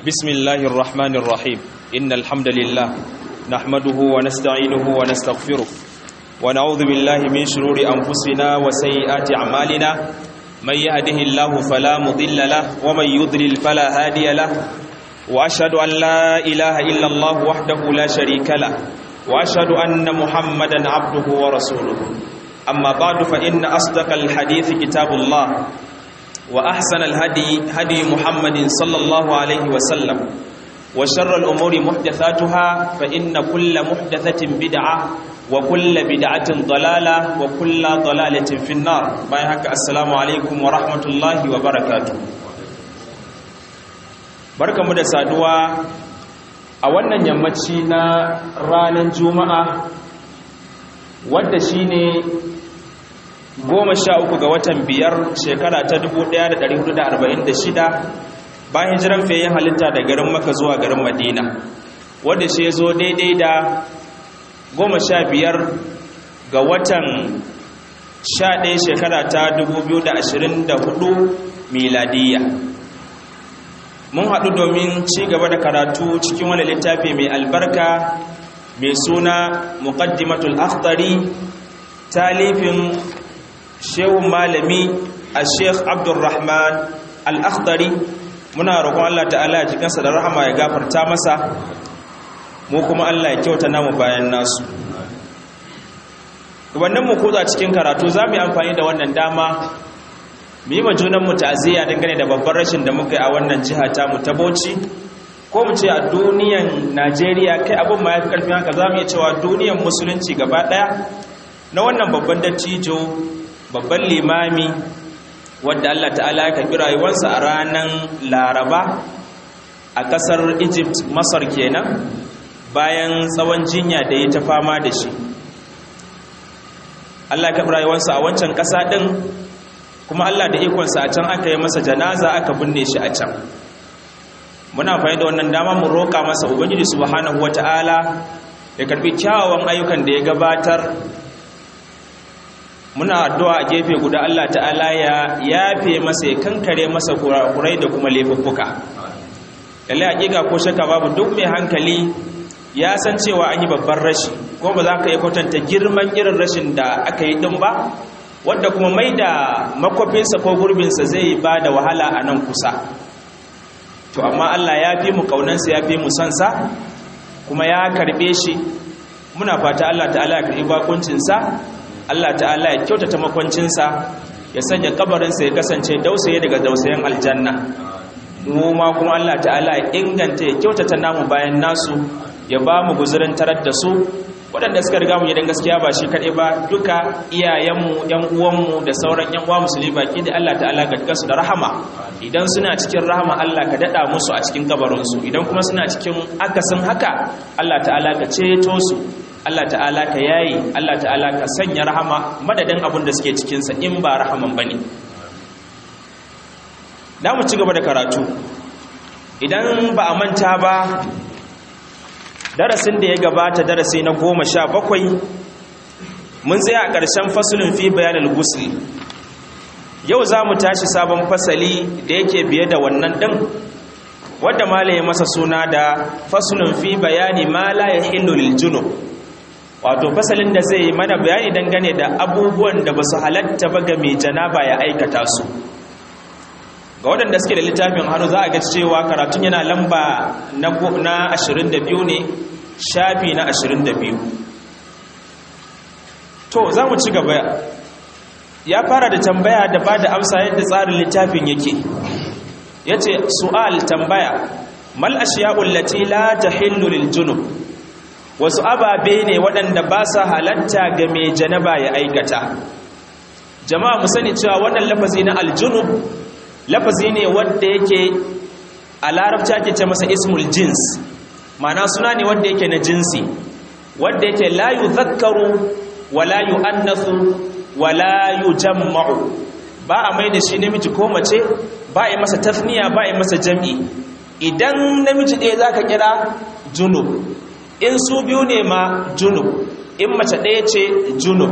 بسم الله الرحمن الرحيم إن الحمد لله نحمده ونستعينه ونستغفره ونعوذ بالله من شرور أنفسنا وسيئات أعمالنا من يهده الله فلا مضل له ومن يضلل فلا هادي له وأشهد أن لا إله إلا الله وحده لا شريك له وأشهد أن محمدا عبده ورسوله أما بعد فإن أصدق الحديث كتاب الله وأحسن الهدي هدي محمد صلى الله عليه وسلم وشر الأمور محدثاتها فإن كل محدثة بدعة وكل بدعة ضلالة وكل ضلالة في النار بايهك السلام عليكم ورحمة الله وبركاته بركة مدى سادوا أولا يمتشي na ranar juma'a wadda shine goma sha uku ga watan biyar shekara ta 1446 bayan hijiran fiye halitta da garin maka zuwa garin madina wadda shi zo daidai da goma sha biyar ga watan sha ɗaya shekara ta 2024 miladiyya mun haɗu domin ci gaba da karatu cikin wani littafi mai albarka mai suna muqaddimatul akhtari talifin shehun malami a sheikh abdulrahman al'akhtari muna roƙon Allah ta'ala ya jikansa da rahama ya gafarta masa mu kuma Allah ya kyauta namu bayan nasu wannan mu koza cikin karatu za mu yi amfani da wannan dama mu yi ma junanmu ta'aziyya dangane da babban rashin da muka yi a wannan jiha ta mu ta Bauchi ko mu ce a duniyan Najeriya kai abin ma ya fi karfin haka za mu iya cewa duniyan musulunci gaba ɗaya na wannan babban dattijo babban limami wadda Allah ta'ala ya karɓi rayuwarsa a ranar laraba a ƙasar egypt masar kenan bayan tsawon jinya da ya ta fama da shi Allah ya karɓi rayuwarsa a wancan ƙasa ɗin kuma Allah da ikonsa a can aka yi masa janaza aka binne shi a can muna fahimta da wannan dama mu roƙa masa ubangiji subhanahu wata'ala ya karɓi kyawawan ayyukan da ya gabatar muna addu'a a gefe guda Allah ta'ala ya yafe masa ya kankare masa kurakurai da kuma laifuffuka lalle hakika ko shaka babu duk mai hankali ya san cewa an yi babban rashi ko ba za ka yi kwatanta girman irin rashin da aka yi din ba wadda kuma mai da makwafinsa ko gurbinsa zai ba da wahala a nan kusa to amma Allah ya fi mu kaunansa ya fi mu sansa kuma ya karbe shi muna fata Allah ta'ala ya karbi bakuncinsa Allah ta'ala ya kyautata makwancinsa ya sanya kabarinsa ya kasance dausaye daga dausayen aljanna mu ma kuma Allah ta'ala ya inganta ya kyautata namu bayan nasu ya ba mu guzurin tarar da su waɗanda suka riga mu gidan gaskiya ba shi kaɗai ba duka iyayenmu ‘yan uwanmu da sauran ‘yan uwa musulmi baki da Allah ta'ala ga su da rahama idan suna cikin rahama Allah ka daɗa musu a cikin kabarinsu idan kuma suna cikin akasin haka Allah ta'ala ka ceto su Allah ta'ala ka yayi Allah ta'ala ka sanya rahama madadin abin da suke cikinsa in ba rahaman ba ne da mu ci gaba da karatu idan ba a manta ba darasin da ya gabata darasi na goma sha bakwai mun tsaya a ƙarshen fasulun fi bayanin gusli yau za mu tashi sabon fasali da yake biye da wannan ɗin wadda malaye masa suna da fasulun fi bayani ma la ya hillu lil junub wato fasalin da zai mana bayani dangane da abubuwan da ba su halatta ba ga mai janaba ya aikata su ga waɗanda suke da littafin hannu za a ga cewa karatun yana lamba na 22 ne shafi na 22 to za mu ci gaba ya fara da tambaya da ba da amsa yadda tsarin littafin yake ya ce su'al tambaya mal ashiya'ul lati la tahillu lil junub wasu ababe ne waɗanda ba sa halatta ga mai janaba ya aikata jama'a mu sani cewa wannan lafazi na aljunub lafazi ne wanda yake a larabci ake ce masa ismul jins ma'ana suna ne wanda yake na jinsi wanda yake la yuzakkaru wala yu'annasu wala yujamma'u ba a mai da shi namiji ko mace ba a yi masa tafniya ba a yi masa jam'i idan namiji ɗaya zaka kira junub in su biyu ne ma junub in mace ɗaya ce junub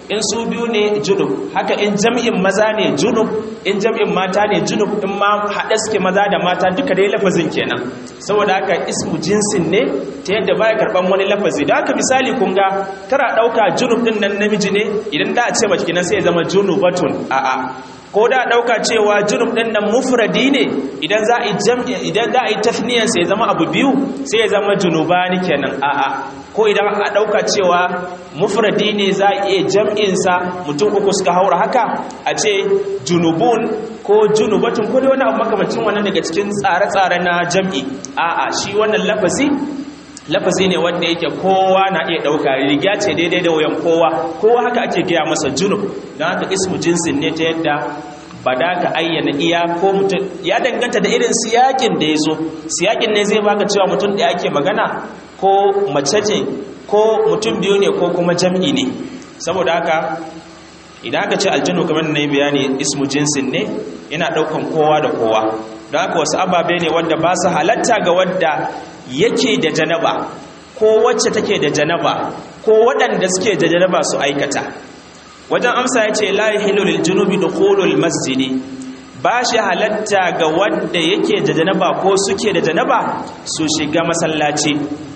in su biyu ne junub haka in jam'in maza ne junub in jam'in mata ne junub in ma haɗe suke maza da mata duka dai lafazin kenan saboda haka ismu jinsin ne ta yadda baya karɓan wani lafazi da haka misali kun ga tara ɗauka junub ɗin nan namiji ne idan da a ce mace kenan sai ya zama junubatun a'a ko da ɗauka cewa junub ɗin nan mufradi ne idan za a yi jam'i idan za a yi tafniyan sai ya zama abu biyu sai ya zama junubani kenan a'a ko idan a ɗauka cewa mufradi ne za a iya jam'insa mutum uku suka haura haka a ce junubun ko junubatun ko dai wani abu makamacin wannan daga cikin tsare-tsare na jam'i a'a shi wannan lafazi lafazi ne wanda yake kowa na iya ɗauka riga ce daidai da wayan kowa kowa haka ake gaya masa junub don haka ismu jinsin ne ta yadda ba da ka ayyana iya ko mutum ya danganta da irin siyakin da ya zo siyakin ne zai baka cewa mutum da ake magana ko mace ce ko mutum biyu ne ko kuma jam'i ne saboda haka idan aka ce aljanu kamar na yi bayani ismu jinsin ne yana ɗaukan kowa da kowa don haka wasu ababe ne wanda ba su halatta ga wadda yake da janaba ko wacce take da janaba ko waɗanda suke da janaba su aikata wajen amsa ya ce layi hilolil junubi da kolol masjidi ba shi halatta ga wadda yake da janaba ko suke da janaba su shiga masallaci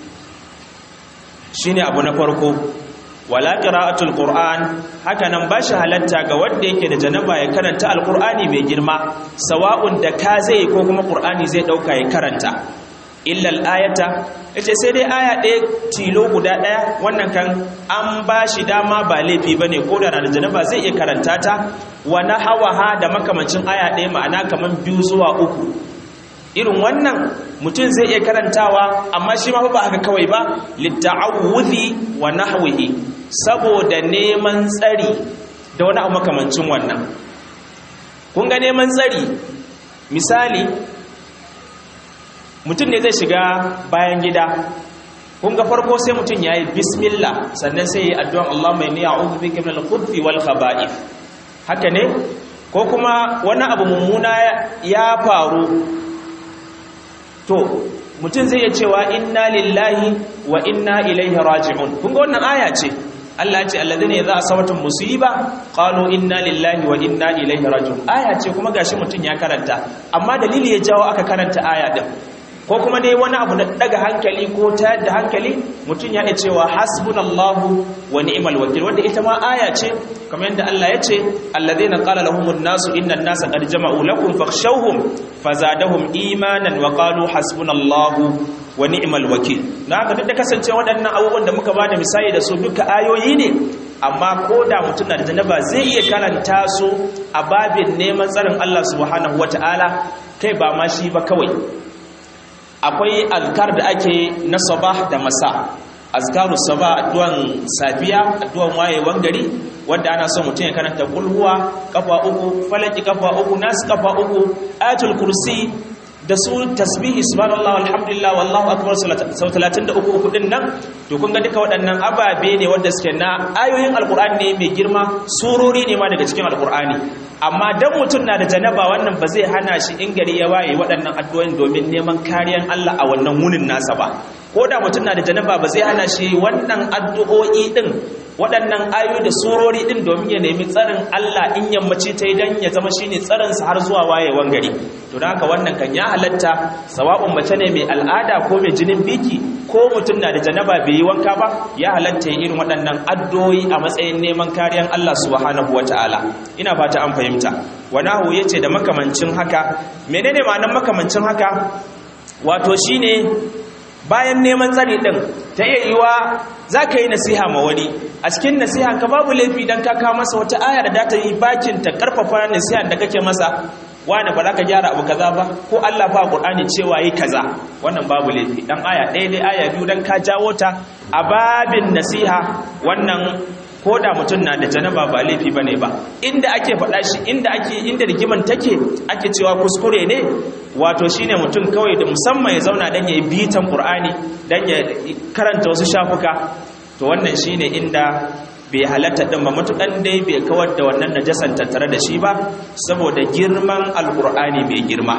shi ne abu na farko wala qira'atul qur'an haka nan ba shi halatta ga wanda yake da janaba ya karanta alqur'ani mai girma sawa'un da ka zai ko kuma qur'ani zai dauka ya karanta illa al-ayata yace sai dai aya ɗaya tilo guda ɗaya wannan kan an ba shi dama ba laifi bane ko da da janaba zai iya karanta ta wa nahawaha da makamancin aya ɗaya ma'ana kaman biyu zuwa uku irin wannan mutum zai iya karantawa amma shi ma ba haka kawai ba litta'awudhi wa nahwihi saboda neman tsari da wani abu makamancin wannan kun ga neman tsari misali mutum ne zai shiga bayan gida kun ga farko sai mutum ya yi bismillah sannan sai ya yi addu'an Allah mai niya a'udhu bika min al-khubthi wal khaba'ith haka ne ko kuma wani abu mummuna ya faru to mutum zai iya cewa inna lillahi wa inna ilaihi raji'un kun ga wannan aya ce Allah ya ce alladhina idza asabatum musiba qalu inna lillahi wa inna ilaihi raji'un aya ce kuma gashi mutum ya karanta amma dalili ya jawo aka karanta aya din ko kuma dai wani abu na daga hankali ko tayar da hankali mutum ya iya cewa hasbunallahu wa ni'mal wakil wanda ita ma aya ce kamar yadda Allah ya ce alladhina qala lahumun nasu inna an-nasa qad jama'u lakum fakhshawhum fazadahum imanan wa qalu hasbunallahu wa ni'mal wakil na haka duk da kasance waɗannan abubuwan da muka bada misali da su duka ayoyi ne amma ko da mutum na da janaba zai iya karanta su a babin neman tsarin Allah subhanahu wataala kai ba ma shi ba kawai akwai azkar da ake na sabah da masa azkaru sabah addu'an safiya addu'an wayewan gari wanda ana son mutum ya karanta kulhuwa kafa uku falaki kafa uku nas kafa uku ayatul kursi da su tasbihi subhanallah alhamdulillah wallahu akbar sau 33 uku din nan to kun ga duka waɗannan ababe ne wanda suke na ayoyin alkur'ani ne mai girma surori ne ma daga cikin alkur'ani amma dan mutum na da janaba wannan ba zai hana shi in gari ya waye waɗannan addu'o'in domin neman kariyan Allah a wannan wunin nasa ba ko da mutum na da janaba ba zai hana shi wannan addu'o'i din waɗannan ayoyi da surori din domin ya nemi tsarin Allah in yammaci ta yi dan ya zama shine tsarinsa har zuwa wayewan gari to don haka wannan kan ya halatta sawa'un mace ne mai al'ada ko mai jinin biki ko mutum na da janaba bai yi wanka ba ya halatta ya irin waɗannan addu'o'i a matsayin neman kariyan Allah subhanahu wata'ala ina fata an fahimta wanahu yace da makamancin haka menene ma'anar makamancin haka wato shine bayan neman tsari din ta iya yiwa za ka yi nasiha ma wani a cikin nasiha ka babu laifi don ka kawo masa wata aya da data yi bakin ta karfafa nasiha da kake masa wani ba za ka gyara abu kaza ba ko Allah ba Qur'ani cewa yi kaza wannan babu laifi dan aya ɗaya dai aya biyu dan ka jawo ta a babin nasiha wannan ko da mutum na da janaba ba laifi bane ba inda ake faɗa shi inda ake inda rigiman take ake cewa kuskure ne wato shine mutum kawai da musamman ya zauna dan ya yi bitan Qur'ani dan ya karanta wasu shafuka to wannan shine inda bai halatta ɗin ba matuƙan dai bai kawar da wannan najasan tattare da shi ba saboda girman alƙur'ani mai girma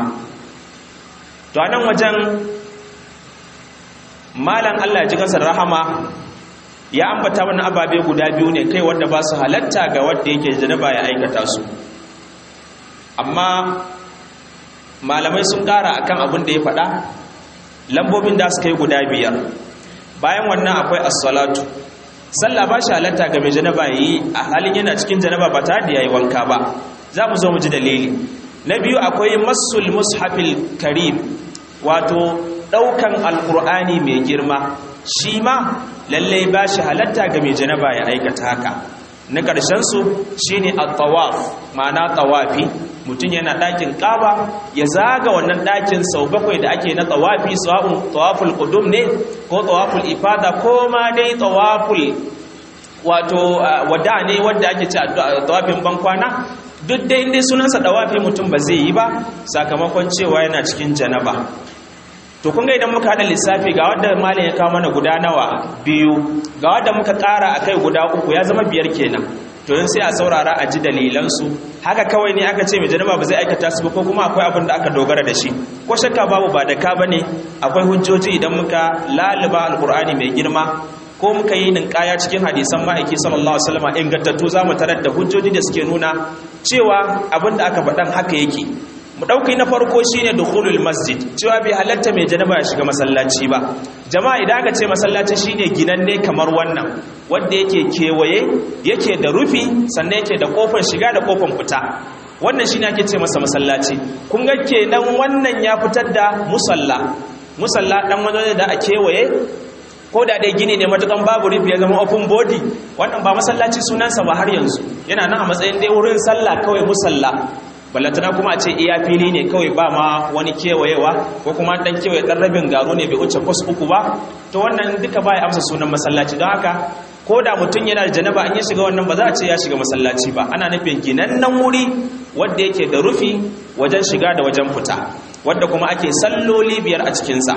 to a nan wajen malam allah ya ji kansa rahama ya ambata mana ababe guda biyu ne kai wanda ba su halatta ga wanda yake janaba ya aikata su amma malamai sun ƙara akan abin da ya faɗa lambobin da suka yi guda biyar bayan wannan akwai as-salatu sallah ba shi halatta ga mai janaba yi a halin yana cikin janaba ba tare da yayi wanka ba za mu zo mu ji dalili na biyu akwai masul mushafil karim wato daukan alqur'ani mai girma shi ma lalle ba shi halatta ga mai janaba ya aikata haka na ƙarshen su shine at-tawaf ma'ana tawafi mutum yana ɗakin ƙaba ya zaga wannan ɗakin sau bakwai da ake na tawafi sawa'un tawaful qudum ne ko tawaful ifada ko ma dai tawaful wato wada ne wanda ake ci tawafin bankwana duk dai inda sunansa tawafi mutum ba zai yi ba sakamakon cewa yana cikin janaba to kun ga idan muka hada lissafi ga wanda malam ya kawo mana guda nawa biyu ga wanda muka ƙara akai guda uku ya zama biyar kenan to yin sai a saurara a ji dalilansu haka kawai ne aka ce mai janaba ba zai aikata su ba ko kuma akwai abin da aka dogara da shi ko shakka babu ba da ka ba ne akwai hujjoji idan muka laluba alkur'ani mai girma ko muka yi ninkaya cikin hadisan ma'aiki sallallahu alaihi wasallam ingantattu za mu tarar da hujjoji da suke nuna cewa abin da aka faɗan haka yake mu ɗauki na farko shine dukhulul masjid cewa bai halatta mai janaba ya shiga masallaci ba jama'a idan aka ce masallaci shine ginanne kamar wannan wanda yake kewaye yake da rufi sannan yake da kofar shiga da kofar fita wannan shine ake ce masa masallaci kun ga kenan wannan ya fitar da musalla musalla dan wani da a kewaye ko da dai gini ne matukan babu rufi ya zama open body wannan ba masallaci sunansa ba har yanzu yana nan a matsayin dai wurin sallah kawai musalla ballatana kuma a ce iya fili ne kawai ba ma wani kewayewa ko kuma dan kewaye dan rabin garu ne bai wuce kwas uku ba to wannan duka ba ya amsa sunan masallaci don haka ko da mutum yana da janaba an ya shiga wannan ba za a ce ya shiga masallaci ba ana nufin ginannen wuri wanda yake da rufi wajen shiga da wajen fita wanda kuma ake salloli biyar a cikinsa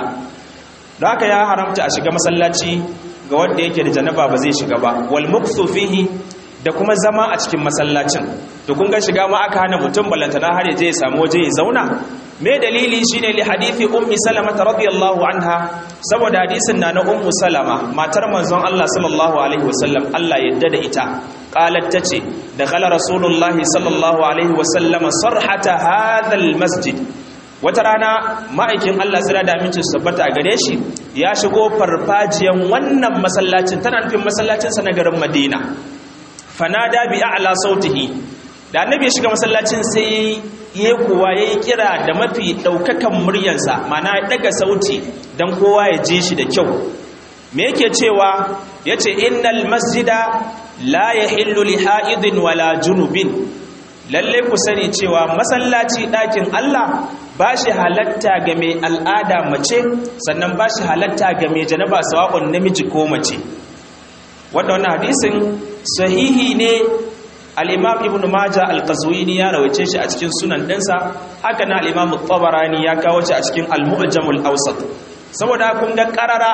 don haka ya haramta a shiga masallaci ga wanda yake da janaba ba zai shiga ba wal mukthu fihi da kuma zama a cikin masallacin to kun ga shiga ma aka hana mutum ballantana har yaje ya samu waje ya zauna me dalili shine li hadisi ummi salama radiyallahu anha saboda hadisin na na ummu salama matar manzon Allah sallallahu alaihi wasallam Allah yadda da ita qalat tace dakhala rasulullahi sallallahu alaihi wasallam sarhata hadha almasjid wata rana ma'aikin Allah tsira da amincin su tabbata a gare shi ya shigo farfajiyan wannan masallacin tana nufin masallacinsa na garin Madina fanada bi a'la sautihi da annabi ya shiga masallacin sai yayi kuwa yayi kira da mafi daukakan muryarsa mana ya daga sauti dan kowa ya ji shi da kyau me yake cewa yace innal masjida la yahillu li ha'idin wala junubin lalle ku sani cewa masallaci dakin Allah ba shi halatta ga mai al'ada mace sannan ba shi halatta ga mai janaba sawa'un namiji ko mace wanda wannan hadisin sahihi ne al-imam ibn majah al-qazwini ya rawace shi a cikin sunan ɗinsa haka na al-imam tabarani ya kawo shi a cikin al-mu'jam al-awsat saboda kun ga qarara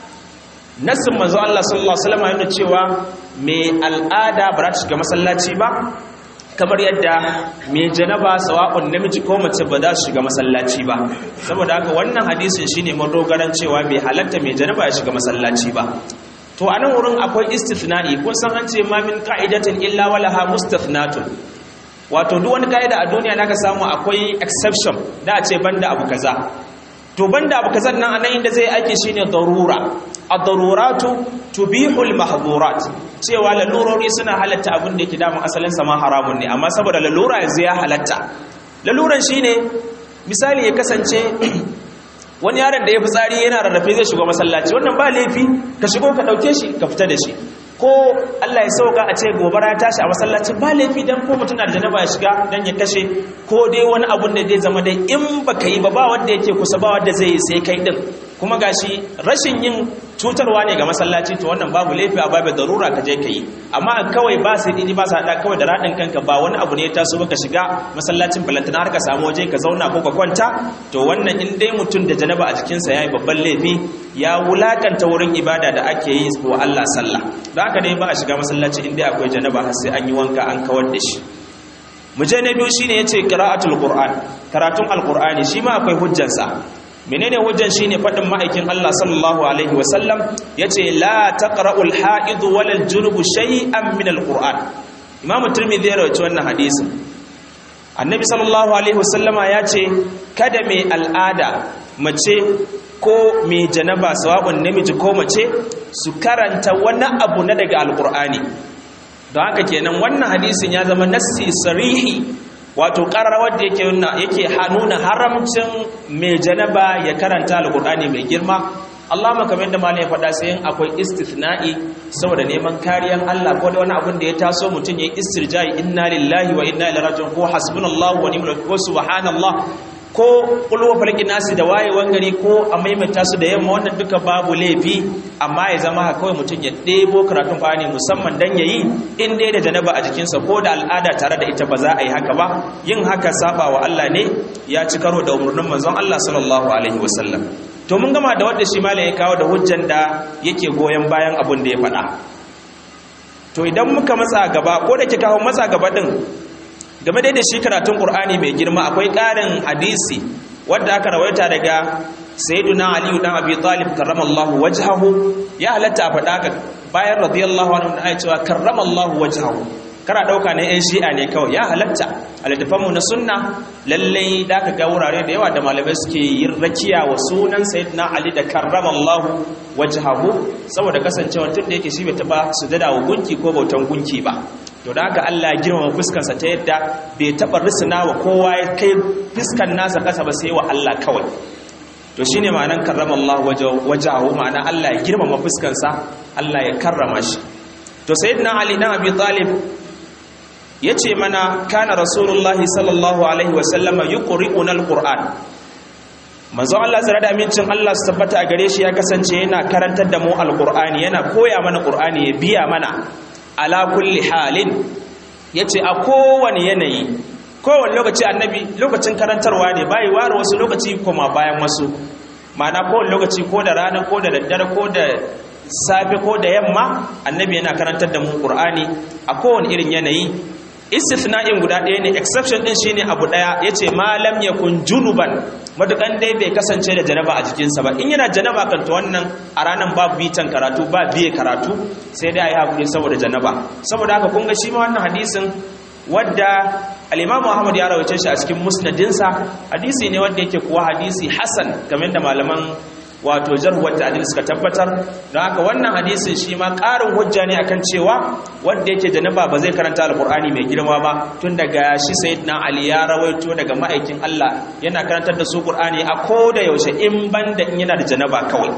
nasin manzo Allah sallallahu alaihi wasallam yana cewa mai al'ada ba za ta shiga masallaci ba kamar yadda mai janaba sawa'un namiji ko mace ba za su shiga masallaci ba saboda haka wannan hadisin shine madogaran cewa bai halatta mai janaba ya shiga masallaci ba to a nan wurin akwai istithna'i kun san an ce ma min qa'idatin illa walaha mustathnatun wato duk wani ka'ida a duniya naka samu akwai exception da a ce banda abu kaza to banda abu kaza nan anan inda zai aiki shine darura ad-daruratu tubihu al-mahdhurat cewa lalurori suna halatta abin da yake damun asalin sa ma haramun ne amma saboda lalura yanzu ya halatta laluran shine misali ya kasance wani yaron da ya fi tsari yana rarrafe zai shiga masallaci wannan ba laifi ka shigo ka ɗauke shi ka fita da shi ko Allah ya sauka a ce gobara ya tashi a masallaci ba laifi dan ko mutum na da janaba ya shiga dan ya kashe ko dai wani abun da zai zama dai in baka yi ba ba wanda yake kusa ba wanda zai yi sai kai din kuma gashi rashin yin cutarwa ne ga masallaci to wannan babu laifi a babu darura ka je ka yi amma kawai ba sai dini ba sa hada kawai da radin kanka ba wani abu ne ya taso baka shiga masallacin balantana har ka samu waje ka zauna ko ka kwanta to wannan in dai mutum da janaba a jikinsa yayi babban laifi ya wulakanta wurin ibada da ake yi wa Allah sallah don haka ne ba a shiga masallaci in dai akwai janaba har sai an yi wanka an kawar da shi mu je na biyu shine yace qira'atul qur'an karatun alqur'ani shi ma akwai hujjansa menene hujjan shine fadin ma'aikin Allah sallallahu alaihi wasallam yace la taqra'ul ha'id wal junub shay'an min alquran imam tirmidhi ya rawaito wannan hadisin annabi sallallahu alaihi wasallama yace kada mai al'ada mace ko mai janaba sawabun namiji ko mace su karanta wani abu na daga alqur'ani don haka kenan wannan hadisin ya zama nassi sarihi wato ƙararrawar da yake yake nuna haramcin mai janaba ya karanta alƙur'ani mai girma Allah kamar da malai ya faɗa sai akwai istithna'i saboda neman kariyar Allah ko da wani abin da ya taso mutum ya istirjai inna lillahi wa inna ilaihi raji'un ko hasbunallahu wa ni'mal wakeel subhanallah ko kulwa falaki nasi da wayewan gari ko a maimaita su da yamma wannan duka babu laifi amma ya zama haka kawai mutum ya ɗebo karatun Qur'ani musamman dan yayi in dai da janaba a jikinsa ko da al'ada tare da ita ba za a yi haka ba yin haka saba wa Allah ne ya ci karo da umarnin manzon Allah sallallahu alaihi wasallam to mun gama da wanda shi malam ya kawo da hujjan da yake goyon bayan abun da ya faɗa to idan muka matsa gaba ko da ke kawo matsa gaba din game da shi karatun Qur'ani mai girma akwai ƙarin hadisi wanda aka rawaita daga sayyiduna Ali dan Abi Talib karramallahu wajhahu ya halatta a faɗa ka bayan radiyallahu anhu da cewa karramallahu wajhahu kana dauka ne yan shi'a ne kawai ya halatta a littafanmu na sunna lallai da ka ga wurare da yawa da malamai suke yin rakiya wa sunan sayyidina Ali da karramallahu wajhahu saboda kasancewa tun da yake shi bai taba sujada wa gunki ko bautan gunki ba to da haka Allah ya girmama fuskarsa ta yadda bai taɓa risina wa kowa ya kai fuskar nasa ƙasa ba sai wa Allah kawai to shine ma'anan karrama Allah wajahu ma'ana Allah ya girmama fuskarsa Allah ya karrama shi to sayyidina Ali dan Abi Talib yace mana kana rasulullahi sallallahu alaihi wa sallama yuqri'una alquran manzo Allah zara da amincin Allah su tabbata a gare shi ya kasance yana karantar da mu alqur'ani yana koya mana qur'ani ya biya mana ala kulli halin yace a kowane yanayi kowane lokaci annabi lokacin karantarwa ne bai ware wasu lokaci kuma bayan wasu ma'ana kowane lokaci ko da rana ko da daddare ko da safe ko da yamma annabi yana karantar da mu qur'ani a kowane irin yanayi istifna'in guda ɗaya ne exception din shine abu ɗaya yace malam yakun junuban madukan dai bai kasance da janaba a jikinsa ba in yana janaba kan to wannan a ranan babu bitan karatu ba biye karatu sai dai ayi hakuri saboda janaba saboda haka kun ga shi ma wannan hadisin wadda al-Imam Muhammad ya rawace shi a cikin musnadinsa hadisi ne wanda yake kuwa hadisi hasan kamar da malaman wato jarhuwar ta'dil suka tabbatar don haka wannan hadisin shi ma ƙarin hujja ne akan cewa wanda yake janaba ba zai karanta alqur'ani mai girma ba tun daga shi sayyidina ali ya rawaito daga ma'aikin Allah yana karantar da su qur'ani a koda yaushe in banda in yana da janaba kawai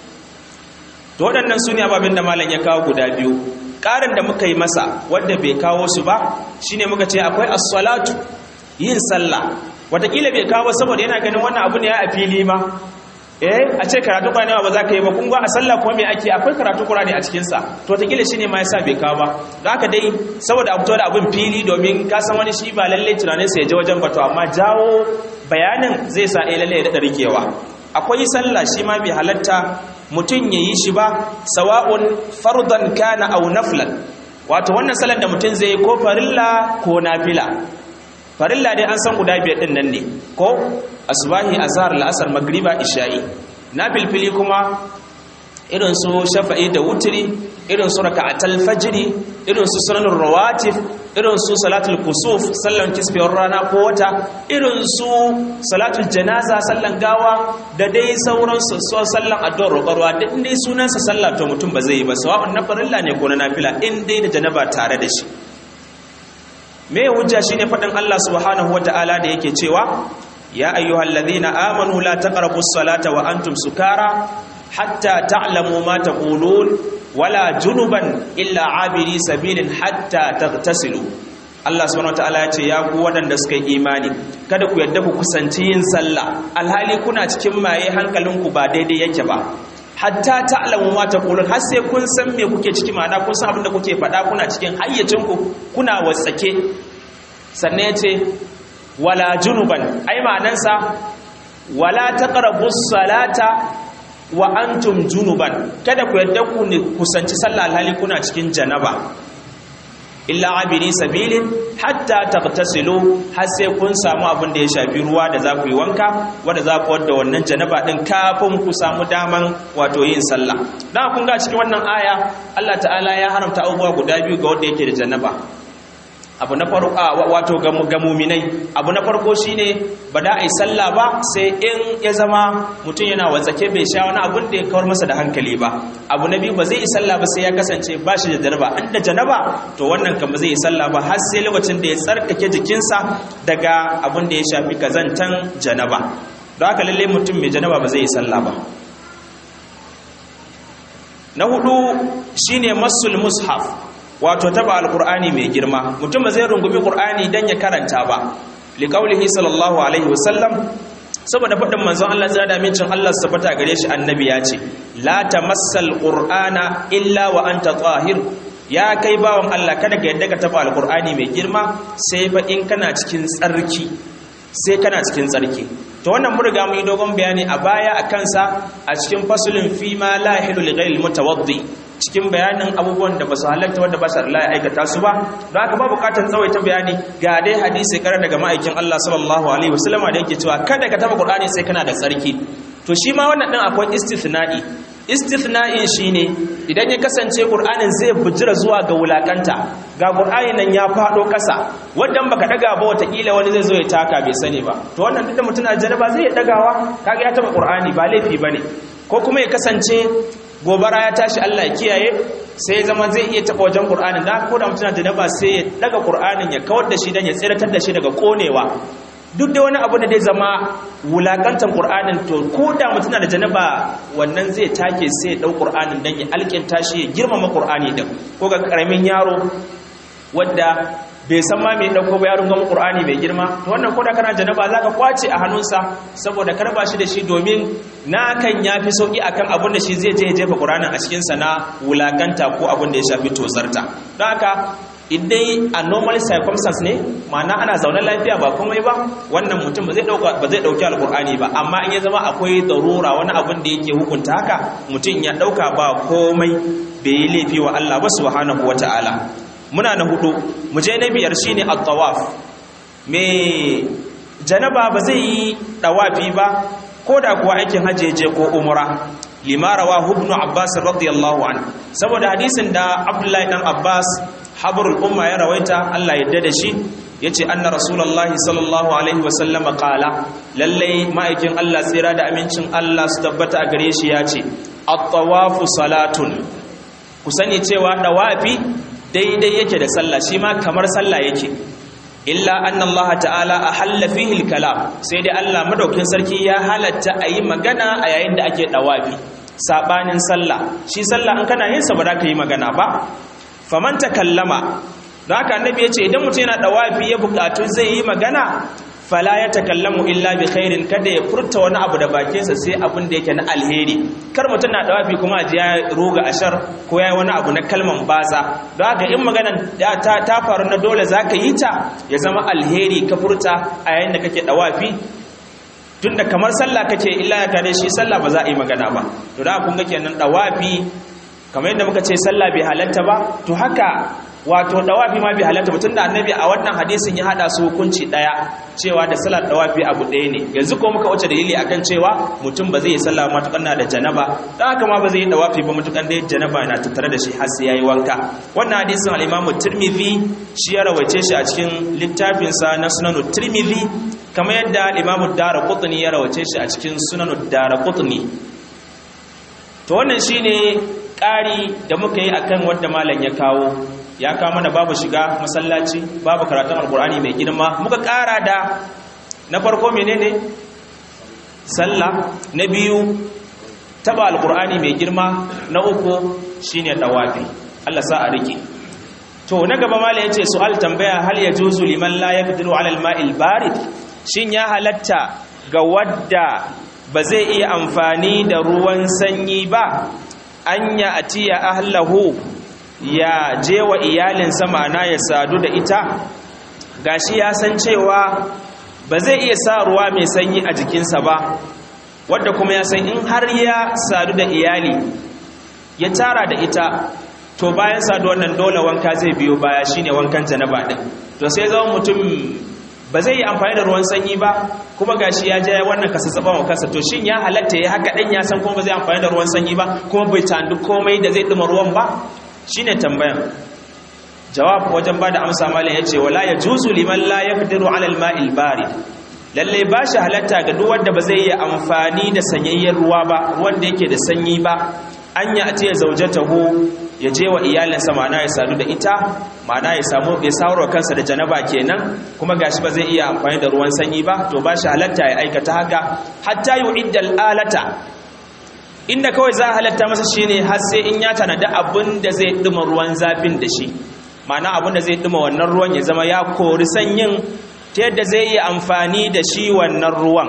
to waɗannan su ne ababen da malam ya kawo guda biyu ƙarin da muka yi masa wanda bai kawo su ba shine muka ce akwai as-salatu yin sallah wataƙila bai kawo saboda yana ganin wannan abu ne ya a fili ma eh a ce karatu Qur'ani ba za ka yi ba kun ga a sallah kuma me ake akwai karatu Qur'ani a cikin sa to takila shine ma yasa bai kawo ba don haka dai saboda abu da abin fili domin ka san wani shi ba lalle tunanin sa ya je wajen bato amma jawo bayanin zai sa eh lalle ya dada rikewa akwai sallah shi ma bai halatta mutum yayi shi ba sawa'un fardan kana aw naflan wato wannan sallar da mutum zai ko farilla ko nafila farilla dai an san guda biyar din nan ne ko asbahi azhar al'asr magriba isha'i na filfili kuma irin su shafa'i da wutri irin su raka'atul fajri irin su sunanur rawatib irin su salatul kusuf sallan kisfiyar rana ko wata irin su salatul janaza sallan gawa da dai sauran su sallan addu'ar roƙarwa duk dai sunansa sallah to mutum ba zai yi ba sawa'un na farilla ne ko na nafila in dai da janaba tare da shi me hujja shine fadin Allah subhanahu wataala da yake cewa ya ayyuhalladhina amanu la taqrabus salata wa antum sukara hatta ta'lamu ma taqulun wala junuban illa abiri sabilin hatta tagtasilu Allah subhanahu wataala ya ce ya ku waɗanda suka yi imani kada ku yadda ku kusanci yin sallah alhali kuna cikin maye hankalinku ba daidai yake ba hatta ta'lamu ma taqulun har sai kun san me kuke ciki ma'ana kun san abin da kuke faɗa kuna cikin hayyacinku kuna wasake sannan yace wala junuban ai ma'anansa wala taqrabus salata wa antum junuban kada ku yadda ku ne kusanci sallah alhali kuna cikin janaba illa abiri sabilin hatta tagtasilu har sai kun samu abin da ya shafi ruwa da za ku yi wanka wanda za ku wadda wannan janaba din kafin ku samu daman wato yin sallah dan kun ga cikin wannan aya Allah ta'ala ya haramta abubuwa guda biyu ga wanda yake da janaba abu na farko wato ga muminai abu na farko shine ba da ai sallah ba sai in ya zama mutum yana watsake bai sha wani abun da ya kawar masa da hankali ba abu na biyu ba zai yi sallah ba sai ya kasance ba shi da janaba an da janaba to wannan kan ba zai yi sallah ba har sai lokacin da ya tsarkake jikinsa daga abun da ya shafi kazantan janaba don haka lalle mutum mai janaba ba zai yi sallah ba na hudu shine masul mushaf wato taba alqur'ani mai girma mutum ba zai rungumi qur'ani dan ya karanta ba liqaulihi sallallahu alaihi wasallam saboda faɗin manzon Allah zai da mincin Allah su tabbata gare shi annabi ya ce la tamassal qur'ana illa wa anta tahir ya kai bawon Allah kada ka yadda ka taba alqur'ani mai girma sai fa in kana cikin tsarki sai kana cikin tsarki to wannan mun riga mun yi dogon bayani a baya a kansa a cikin fasulin fi ma la yahilu li ghayril mutawaddi cikin bayanin abubuwan da ba su halatta wanda ba su Allah ya aikata su ba don haka ba bukatar tsawaita bayani ga dai hadisi kara daga ma'aikin Allah sallallahu alaihi wasallama da yake cewa kada ka taba Qur'ani sai kana da tsarki to shi ma wannan din akwai istithna'i istithna'in shine idan ya kasance Qur'anin zai bujira zuwa ga wulakanta ga Qur'ani nan ya fado kasa wannan baka daga ba watakila wani zai zo ya taka bai sani ba to wannan duk da mutuna jaraba zai dagawa kaga ya taba Qur'ani ba laifi bane ko kuma ya kasance gobara ya tashi Allah ya kiyaye sai zama zai iya taba wajen Qur'anin da ko da mutuna jaraba sai ya daga Qur'anin ya kawar da shi dan ya tsiratar da shi daga konewa duk da wani abu da zai zama wulakantar ƙur'anin to ko da mutum da janaba wannan zai take sai ya ɗau ƙur'anin don ya alƙinta shi ya girmama ƙur'ani din ko ga ƙaramin yaro wadda bai san ma mai ɗauko ba yaron gama ƙur'ani mai girma to wannan ko da kana janaba za ka kwace a hannunsa saboda karba shi da shi domin na kan ya fi sauƙi a kan abin da shi zai je ya jefa ƙur'anin a cikinsa na wulakanta ko abin da ya shafi tozarta don haka idai a normal circumstance ne ma'ana ana zaune lafiya ba komai ba wannan mutum ba zai dauka ba zai dauki alqur'ani ba amma in ya zama akwai darura wani abin da yake hukunta haka mutum ya dauka ba komai bai yi laifi wa Allah ba subhanahu wataala muna na hudu mu je na biyar shine at-tawaf me janaba ba zai yi dawafi ba ko da kuwa aikin hajji ko umra lima rawahu ibn abbas radiyallahu anhu saboda hadisin da abdullahi dan abbas habrul umma ya rawaita Allah yadda da shi yace anna rasulullahi sallallahu alaihi wasallama qala lalle ma'aikin Allah tsira da amincin Allah su tabbata a gare shi yace at-tawafu salatun ku sani cewa dawafi daidai yake da sallah shi ma kamar sallah yake illa anna Allah ta'ala ahalla fihi al-kalam sai dai Allah madaukin sarki ya halatta ayi magana a yayin da ake dawafi sabanin sallah shi sallah an kana yin sa ba za ka yi magana ba faman takallama don haka annabi ya ce idan mutum yana dawafi ya bukatu zai yi magana fala ya takallamu illa bi khairin kada ya furta wani abu da bakinsa sai abin da yake na alheri kar mutum na dawafi kuma ji ya roga ashar ko ya yi wani abu na kalman baza don haka in magana ta, ta faru na dole za ka yi ta ya zama alheri ka furta a yayin da kake dawafi tunda kamar sallah kake illa ya kare shi sallah ba za a yi magana ba to da kun ga kenan dawafi kamar yadda muka ce sallah bai halatta ba to haka wato dawafi ma bai halatta ba tunda annabi a wannan hadisin ya hada su hukunci daya cewa da salat dawafi abu ɗaya ne yanzu ko muka wuce dalili akan cewa mutum ba zai yi sallah matukan na da janaba dan haka ma ba zai yi dawafi ba matukan da janaba yana tattare da shi har sai yayi wanka wannan hadisin al-Imam Tirmidhi shi ya rawaice shi a cikin littafin sa na Sunan Tirmidhi kamar yadda al-Imam Daraqutni ya rawaice shi a cikin Sunan Daraqutni to wannan shine ƙari da muka yi akan wadda malam ya kawo ya kawo mana babu shiga masallaci babu karatun alkur'ani mai girma muka ƙara da na farko menene sallah na biyu taba alkur'ani mai girma na uku shine dawafi Allah sa a rike to na gaba malam yace su'al tambaya hal yajuzu liman la yaqdiru 'ala al-ma'il barid shin ya halatta ga wadda ba zai iya amfani da ruwan sanyi ba an ya atiya ahlahu ya je wa iyalinsa ma'ana ya sadu da ita gashi ya san cewa ba zai iya sa ruwa mai sanyi a jikinsa ba wadda kuma ya san in har ya sadu da iyali ya tara da ita to bayan saduwar nan dole wanka zai biyo baya shine wankan janaba din to sai zama mutum ba zai yi amfani da ruwan sanyi ba kuma gashi ya je wannan kasa tsaban wa kansa to shin ya halatta ya haka dan ya san kuma ba zai amfani da ruwan sanyi ba kuma bai tandu komai da zai dima ruwan ba shine tambayan jawab wajen bada amsa malam yace wala yajuzu liman la yaqdiru ala al-ma'il barid lalle ba shi halatta ga duk wanda ba zai yi amfani da sanyayyen ruwa ba wanda yake da sanyi ba an ya ce zaujatahu ya je wa iyalinsa ma'ana ya sadu da ita ma'ana ya samu ya sauro kansa da janaba kenan kuma gashi ba zai iya amfani da ruwan sanyi ba to ba shi halatta ya aikata haka hatta yu'idda al'alata inda kawai za a halatta masa shine har sai in ya tanada abin da zai duma ruwan zafin da shi ma'ana abin da zai duma wannan ruwan ya zama ya kori sanyin ta yadda zai yi amfani da shi wannan ruwan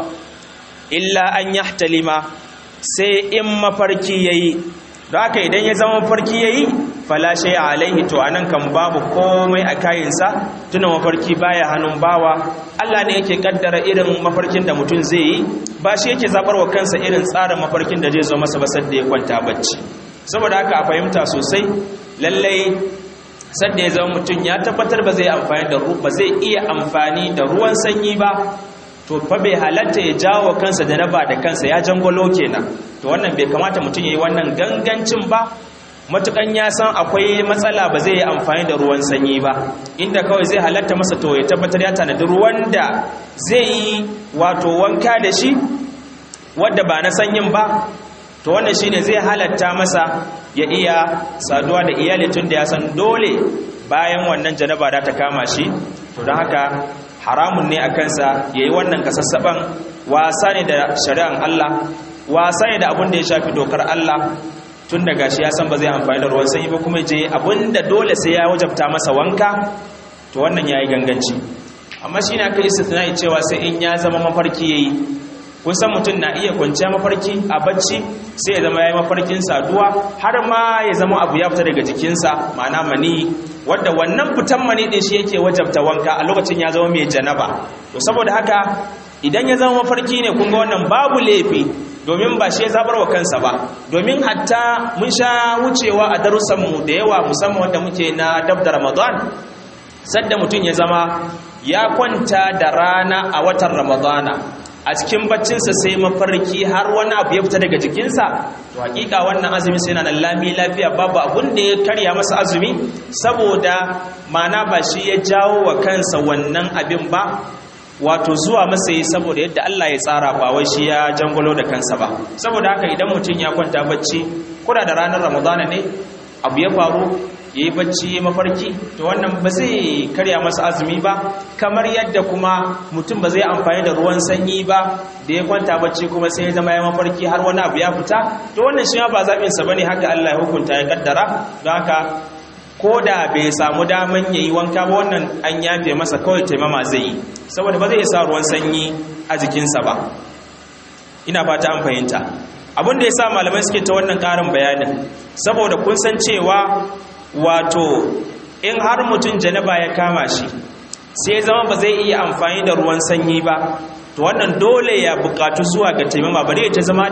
illa an yahtalima sai in mafarki yayi don haka idan ya zama mafarki yayi falashe alaihi to anan kan babu komai a kayinsa tuna mafarki baya hannun bawa Allah ne yake kaddara irin mafarkin da mutum zai yi ba shi yake zabar wa kansa irin tsarin mafarkin da zai zo masa ba sadda ya kwanta bacci saboda haka a fahimta sosai lallai sadda ya zama mutum ya tabbatar ba zai amfani da ba zai iya amfani da ruwan sanyi ba to fa bai halatta ya jawo kansa da raba da kansa ya jangolo kenan to wannan bai kamata mutum yayi wannan gangancin ba matukan ya san akwai matsala ba zai yi amfani da ruwan sanyi ba inda kawai zai halatta masa to ya tabbatar ya tanadi ruwan da zai yi wato wanka da shi wadda ba na sanyin ba to wannan shine zai halatta masa ya iya saduwa da iyali tun da ya san dole bayan wannan janaba da ta kama shi to don haka haramun ne a kansa ya yi wannan kasassaban wasa ne da shari'an Allah wasa ne da abin da ya shafi dokar Allah tun da gashi ya san ba zai amfani da ruwan sanyi ba kuma je abin da dole sai ya wajabta masa wanka to wannan ya yi ganganci amma shi ne aka yi istitnai cewa sai in ya zama mafarki ya yi kun san mutum na iya kwanciya mafarki a bacci sai ya zama ya yi mafarkin saduwa har ma ya zama abu ya fita daga jikinsa ma'ana mani wadda wannan fitan mani din shi yake wajabta wanka a lokacin ya zama mai janaba to saboda haka idan ya zama mafarki ne kun ga wannan babu laifi domin ba shi ya zabar wa kansa ba domin hatta mun sha wucewa a darussanmu da yawa musamman wanda muke na dab da ramadan sadda mutum ya zama ya kwanta da rana a watan ramadana a cikin baccinsa sai mafarki har wani abu ya fita daga jikinsa to hakika wannan azumi sai na lami lafiya babu abun da ya karya masa azumi saboda mana ba shi ya jawo wa kansa wannan abin ba wato zuwa masa yi saboda yadda Allah ya tsara ba wai shi ya jangolo da kansa ba saboda haka idan mutum ya kwanta bacci kuda da ranar ramadana ne abu ya faru ya yi bacci ya mafarki to wannan ba zai karya masa azumi ba kamar yadda kuma mutum ba zai amfani da ruwan sanyi ba da ya kwanta bacci kuma sai ya zama ya mafarki har wani abu ya fita to wannan shi ba zaɓinsa ba ne haka Allah ya hukunta ya kaddara don haka ko da bai samu daman ya yi wanka ba wannan an yafe masa kawai taimama zai yi saboda ba zai sa ruwan sanyi a jikinsa ba ina fata an fahimta abin da ya sa malamai suke ta wannan ƙarin bayanin saboda kun san cewa wato in har mutum janaba ya kama shi sai zama ba zai iya amfani da ruwan sanyi ba to wannan dole ya bukatu zuwa ga taimama bari ta zama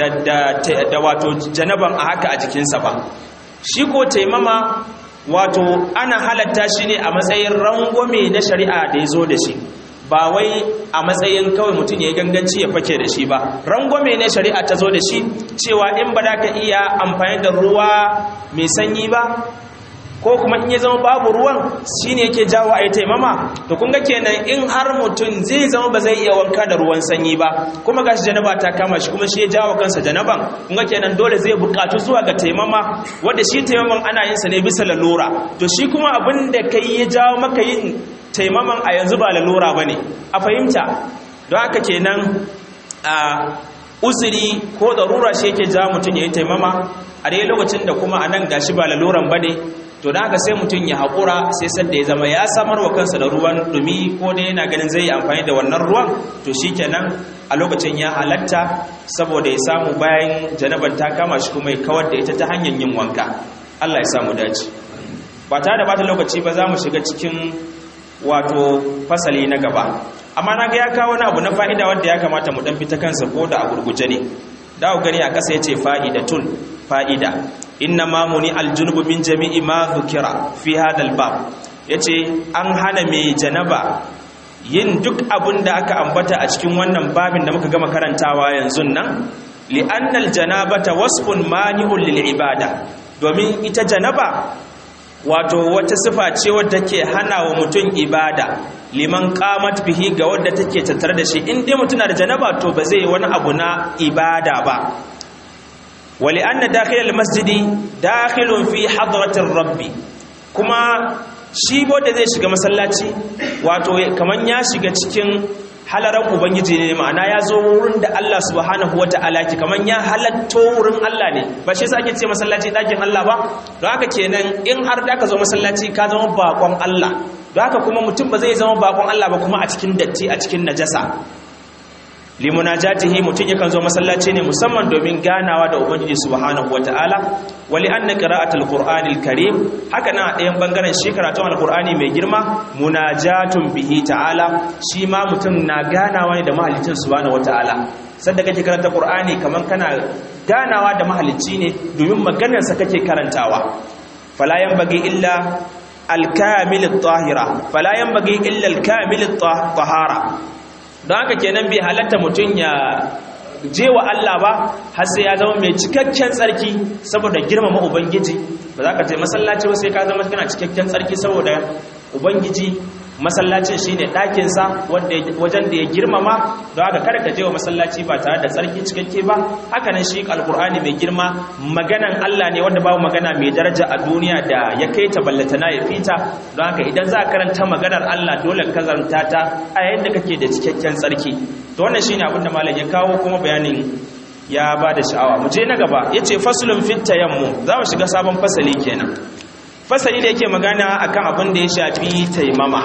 da, wato janaban a haka a jikinsa ba shi ko taimama wato ana halatta shi ne a matsayin rangwame na shari'a da ya zo da shi ba wai a matsayin kawai mutum ya yi ganganci ya fake da shi ba rangwame ne shari'a ta zo da shi cewa in ba da ka iya amfani da ruwa mai sanyi ba ko kuma in ya zama babu ruwan shine yake jawo a yi taimama to kun ga kenan in har mutum zai zama ba zai iya wanka da ruwan sanyi ba kuma gashi janaba ta kama shi kuma shi ya jawo kansa janaban kun ga kenan dole zai bukatu zuwa ga taimama wanda shi taimaman ana yin sa ne bisa lalura to shi kuma abin da kai ya jawo maka yin taimaman a yanzu ba lalura bane a fahimta don haka kenan a uzuri ko darura shi yake jawo mutum ya yi taimama a dai lokacin da kuma a nan gashi ba laluran bane to da haka sai mutum ya haƙura sai sanda ya zama ya samar wa kansa da ruwan dumi ko dai yana ganin zai yi amfani da wannan ruwan to shi kenan a lokacin ya halatta saboda ya samu bayan janaban ta kama shi kuma ya kawar da ita ta hanyar yin wanka Allah ya samu dace ba tare da bata lokaci ba za mu shiga cikin wato fasali na gaba amma na ga ya kawo wani abu na fa'ida wanda ya kamata mu dan fita kansa ko da a gurguje ne da ku gani a ƙasa yace fa'idatun fa'ida inna ma muni aljunubu min jami'i ma dhukira fi hadha albab yace an hana mai janaba yin duk abin da aka ambata a cikin wannan babin da muka gama karantawa yanzu nan li'anna aljanabata wasfun mani'un lil ibada domin ita janaba wato wata sifa ce wadda ke hana wa mutum ibada liman qamat bihi ga wadda take tattare da shi in dai mutum na da janaba to ba zai wani abu na ibada ba wali anna dakhil almasjidi dakhilun fi hadratir rabbi kuma shi wanda zai shiga masallaci wato kaman ya shiga cikin halaran ubangiji ne ma'ana ya zo wurin da Allah subhanahu wata'ala ki kaman ya halatto wurin Allah ne ba shi yasa ake ce masallaci dakin Allah ba don haka kenan in har da ka zo masallaci ka zama bakon Allah don haka kuma mutum ba zai zama bakon Allah ba kuma a cikin datti a cikin najasa limunajatihi mutum yakan zo masallaci ne musamman domin ganawa da ubangiji subhanahu wataala wali anna qira'atul qur'anil karim haka na ɗayan bangaren shi karatun alqur'ani mai girma munajatun bihi ta'ala shi ma mutum na ganawa ne da mahalicin subhanahu wataala sanda kake karanta qur'ani kaman kana ganawa da mahalicci ne domin maganar sa kake karantawa fala yanbaghi illa al-kamil at-tahira fala yanbaghi illa al-kamil at-tahara don haka kenan bai halatta mutum ya je wa Allah ba har sai ya zama mai cikakken tsarki saboda girmama ubangiji ba za ka je masallaci ba sai ka zama kana cikakken tsarki saboda ubangiji masallacin shine ɗakinsa wajen da ya girmama don haka kada ka je wa masallaci ba tare da tsarki cikakke ba haka nan shi alkur'ani mai girma maganan Allah ne wanda babu magana mai daraja a duniya da ya kai ta ballatana ya fita don haka idan za a karanta maganar Allah dole ka zarta ta a yayin da kake da cikakken tsarki to wannan shine abin da malam ya kawo kuma bayanin ya ba da sha'awa mu je na gaba yace faslun fit tayammu za mu shiga sabon fasali kenan fasali da yake magana akan abin da ya shafi taimama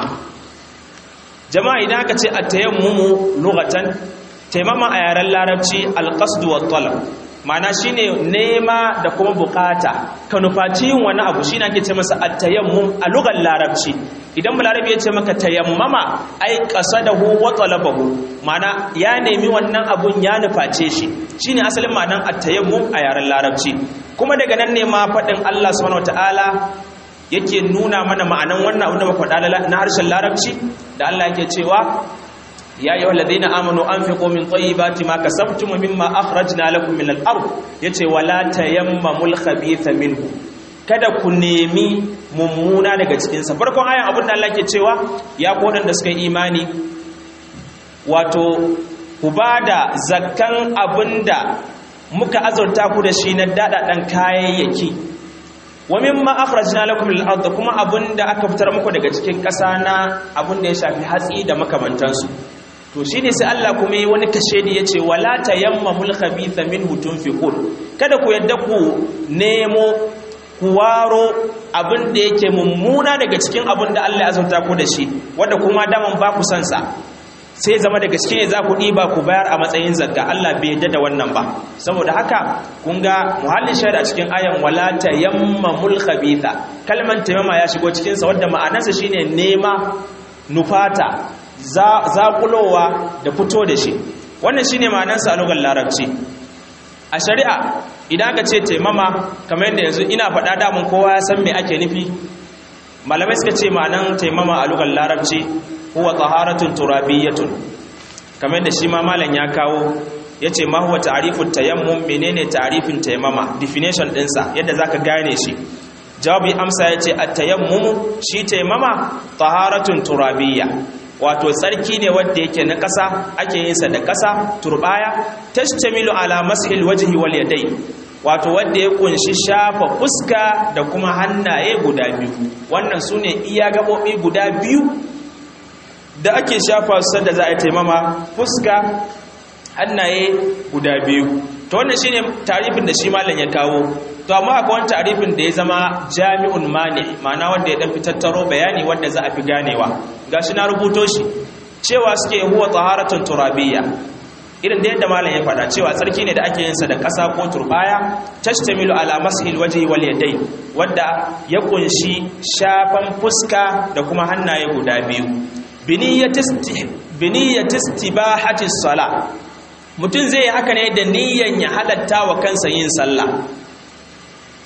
jama'a idan aka ce at-tayammumu lughatan taimama a yaren larabci al-qasd wa talab ma'ana shine nema da kuma bukata ka nufaci yin wani abu shine ake ce masa at-tayammum a lugar larabci idan balarabi ya ce maka tayammama ai qasadahu wa talabahu ma'ana ya nemi wannan abun ya nuface shi shine asalin ma'anan at-tayammum a yaren larabci kuma daga nan ne ma fadin Allah subhanahu wataala yake nuna mana ma'anan wannan abin da muka faɗa na harshen larabci da Allah yake cewa ya yi walladina amanu an fi komin tsayibati ma kasabtum mimma akhrajna lakum min al-ard yace wala tayammamul khabitha minhu kada ku nemi mummuna daga cikin sa farkon ayan abin da Allah ke cewa ya kodan da suka yi imani wato ku bada zakkan abinda muka azurta ku da shi na dadadan kayayyaki wa mimma akhrajna lakum min al-ard kuma abinda aka fitar muku daga cikin ƙasa na abinda ya shafi hatsi da makamantansu to shi ne sai Allah kuma yi wani kashe da ya ce wala ta yamma mulkhabitha min hutun fiqul kada ku yadda ku nemo ku waro abin da yake mummuna daga cikin abin da Allah ya azurta ku da shi wanda kuma daman ba ku san sa sai zama daga cikin ne za ku ɗiba ku bayar a matsayin zakka Allah bai yadda da wannan ba saboda haka kun ga muhallin shaida cikin ayan wala ta yamma mulkhabitha kalman taimama ya shigo cikin sa wanda ma'anarsa shine nema nufata zaƙulowa da fito da shi wannan shi ne ma'anansa a lugar larabci a shari'a idan aka ce taimama kamar yadda yanzu ina faɗa damun kowa ya san me ake nufi malamai suka ce ma'anan taimama a lugar larabci huwa taharatun turabiyyatun kamar yadda shi ma malam ya kawo ya ce ma huwa ta'arifun tayammum menene ta'arifin taimama definition ɗinsa yadda zaka gane shi jawabi amsa ya ce a tayammumu shi taimama taharatun turabiyya wato tsarki ne wanda yake na ƙasa ake yin sa da ƙasa turbaya tashtamilu ala mashil wajhi wal yadai wato wanda ya kunshi shafa fuska da kuma hannaye guda biyu wannan sune iya gabobi guda biyu da ake shafa su da za a yi taimama fuska hannaye guda biyu to wannan shine tarifin da shi malam ya kawo to amma akwai wani tarifin da ya zama jami'un mani ma'ana wanda ya dan fitattaro bayani wanda za a fi ganewa gashi na rubuto shi cewa suke huwa taharatun turabiyya irin da yadda malam ya faɗa cewa tsarki ne da ake yin sa da ƙasa ko turbaya tashtamilu ala mashil wajhi wal yadai wanda ya kunshi shafan fuska da kuma hannaye guda biyu biniyyatis tibahati sala mutum zai yi haka ne da niyyan ya halatta wa kansa yin sallah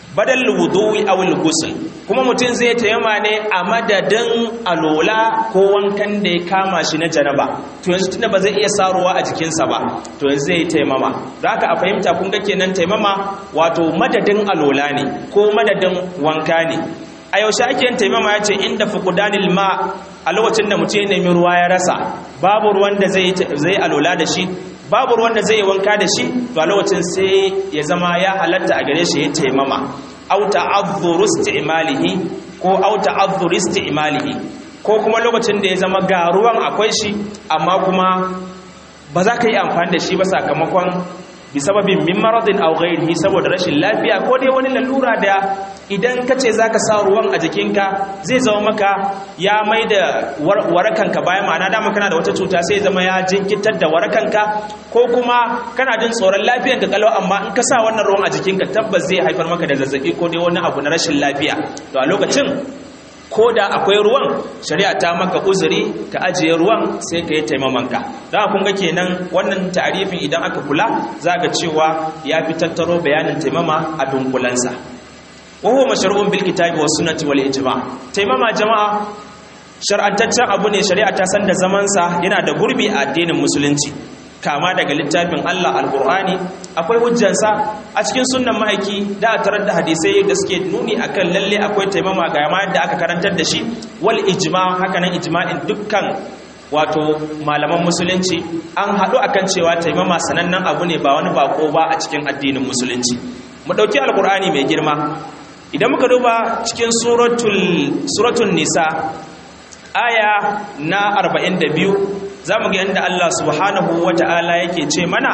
badal wudu'i aw al-ghusl kuma mutum zai taimama ne a madadin alola ko wankan da ya kama shi na janaba to yanzu tunda ba zai iya saruwa a jikinsa ba to yanzu zai taimama don haka a fahimta kun ga kenan taimama wato madadin alola ne ko madadin wanka ne a yaushe ake yin taimama ya ce inda fuqdanil ma a lokacin da mutum ya nemi ruwa ya rasa babu ruwan da zai alola da shi babu ruwan da zai yi wanka da shi to a lokacin sai ya zama ya halatta a gare shi ya taimama au ta'adhdhuru isti'malihi ko au ta'adhdhuru isti'malihi ko kuma lokacin da ya zama ga ruwan akwai shi amma kuma ba za ka yi amfani da shi ba sakamakon bisababin min maradin aw ghairihi saboda rashin lafiya ko dai wani lalura da idan ka ce zaka sa ruwan a jikinka zai zama maka ya mai da warakanka bayan ma'ana dama kana da wata cuta sai zama ya jinkitar da warakanka ko kuma kana jin tsoron lafiyanka kalau amma in ka sa wannan ruwan a jikinka tabbas zai haifar maka da zazzabi ko dai wani abu na rashin lafiya to a lokacin ko da akwai ruwan shari'a ta maka uzuri ka ajiye ruwan sai ka yi taimamanka don kun ga kenan wannan tarifin idan aka kula za ga cewa ya fi tattaro bayanin taimama a dunkulansa wahuwa mashar'un bil kitabi was sunnati wal ijma taimama jama'a shar'antaccen abu ne shari'a ta san da zamansa yana da gurbi a addinin musulunci kama daga littafin Allah alkur'ani akwai hujjansa a cikin sunnan ma'aiki da a tarar da hadisai da suke nuni akan lalle akwai taimama ga yamma yadda aka karantar da shi wal ijma haka nan ijma'in dukkan wato malaman musulunci an haɗu akan cewa taimama sanannen abu ne ba wani bako ba a cikin addinin musulunci mu ɗauki alkur'ani mai girma idan muka duba cikin suratul nisa aya na 42 za mu ga yadda Allah subhanahu wa ta'ala yake ce mana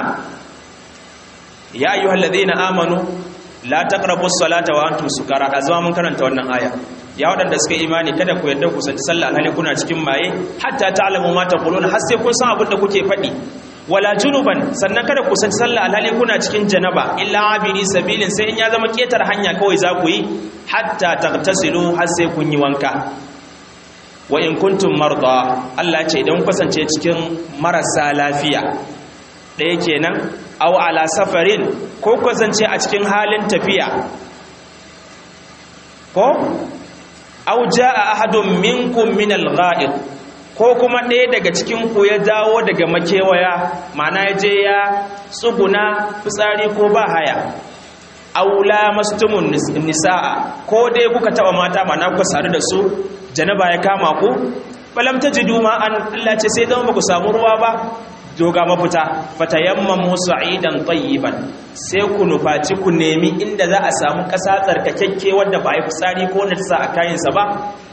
ya yi hallaze na amanu la taqrabu salata wa antum sukara a zama mun karanta wannan aya ya waɗanda suka imani kada ku yadda ku sanci sallah alhali kuna cikin maye hatta ta'lamu ma taquluna har sai kun san abin da kuke faɗi wala junuban sannan kada ku sanci sallah alhali kuna cikin janaba illa abiri sabilin sai in ya zama ketar hanya kawai za ku yi hatta tagtasilu har sai kun yi wanka wa in kuntum marda Allah ce idan kasance cikin marasa lafiya ɗaya kenan aw ala safarin ko kasance a cikin halin tafiya ko aw jaa ahadun minkum min al-gha'id ko kuma ɗaya daga cikin ku ya dawo daga makewaya ma'ana ya je ya tsuguna fitsari ko ba haya aula mastumun nisaa ko dai kuka taba mata ma'ana kuka sadu da su janaba ya kama ku balam tajidu ma an Allah ce sai dan baku samu ruwa ba joga mafita fatayammamu sa'idan tayyiban sai ku nufaci ku nemi inda za a samu ƙasa tsarkakekke wanda ba a yi fitsari ko na sa a kayansa ba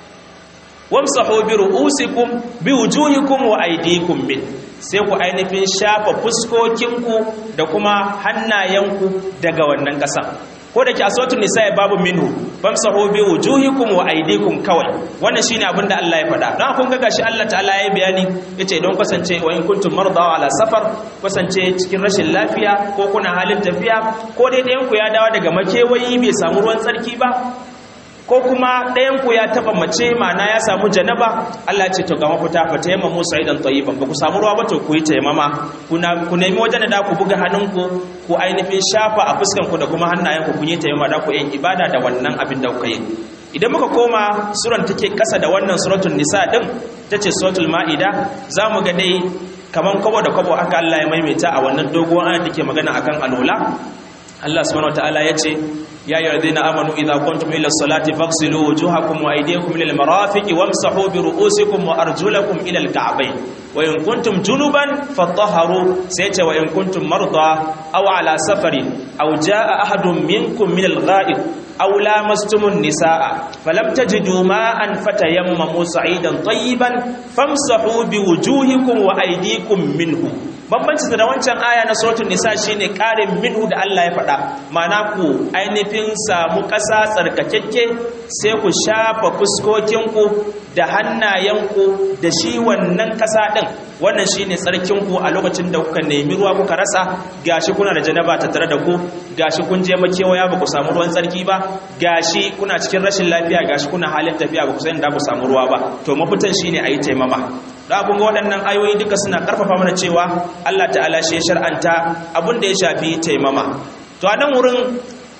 wamsahu bi ru'usikum bi wujuhikum wa aydikum min sai ku ainihin shafa fuskokinku da kuma hannayenku daga wannan ƙasa ko da ke aswatun nisa babu minhu famsahu bi wujuhikum wa aydikum kawai wannan shine abin da Allah ya faɗa don kun ga gashi Allah ta'ala ya bayani yace don kasance wa in kuntum marda ala safar kasance cikin rashin lafiya ko kuna halin tafiya ko dai ɗayan ku ya dawo daga makewayi bai samu ruwan tsarki ba ko kuma ɗayanku ya taɓa mace mana ya samu janaba Allah ce to ga mafita fa ta yamma musa idan tayyiban ba ku samu ruwa ba to ku yi taimama ku nemi wajen da ku buga hannunku ku ainihin shafa a fuskanku da kuma hannayenku kun yi taimama da ku yin ibada da wannan abin da kuka yi idan muka koma suran take kasa da wannan suratul nisa din tace suratul maida zamu ga dai kaman kwabo da kwabo aka Allah ya maimaita a wannan doguwar ayat dake magana akan alola Allah subhanahu wataala yace ya ayyuhallazina amanu idza kuntum ila salati faghsilu wujuhakum wa aydiyakum ila almarafiqi wamsahu bi ru'usikum wa arjulakum ila alka'bayn wa in kuntum junuban fatahharu sayta wa in kuntum marda aw ala safarin aw jaa ahadun minkum min algha'id aw lamastumun nisaa falam tajidu ma'an fatayammamu sa'idan tayyiban famsahu bi wujuhikum wa aydikum minhu bambanci da wancan aya na suratul nisa shine karin minhu da Allah ya faɗa ma'ana ku ainihin samu ƙasa tsarkakekke sai ku shafa fuskokinku da hannayenku da shi wannan ƙasa ɗin wannan shine tsarkinku a lokacin da kuka nemi ruwa kuka rasa gashi kuna da janaba tattare da ku gashi kun je makewaya ba ku samu ruwan tsarki ba gashi kuna cikin rashin lafiya gashi kuna halin tafiya ba ku san da ku samu ruwa ba to mafitan shine ayi taimama da kun ga waɗannan ayoyi duka suna ƙarfafa mana cewa Allah ta'ala shi ya shar'anta abin da ya shafi taimama to a nan wurin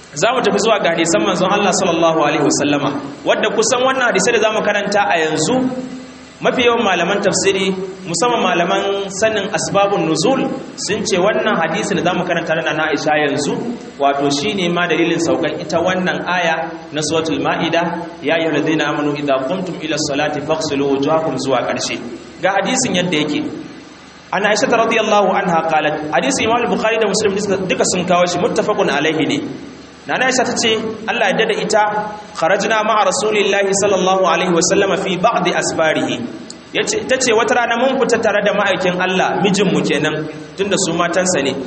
za mu tafi zuwa ga hadisan manzon Allah sallallahu alaihi wasallama wadda kusan wannan hadisai da za mu karanta a yanzu mafi yawan malaman tafsiri musamman malaman sanin asbabun nuzul sun ce wannan hadisi da za mu karanta na na Aisha yanzu wato shine ma dalilin saukan ita wannan aya na suratul maida ya ayyuhal ladina amanu idza qumtum ila salati faghsilu wujuhakum zuwa karshe ga hadisin yadda yake an Aisha radiyallahu anha qalat hadisi Imam Bukhari da Muslim duka sun kawo shi muttafaqun alaihi ne nana Aisha tace Allah ya dada ita kharajna ma'a rasulillahi sallallahu alaihi wasallama fi ba'd asfarihi yace tace wata rana mun fita tare da ma'aikin Allah mijin mu kenan tunda su matansa ne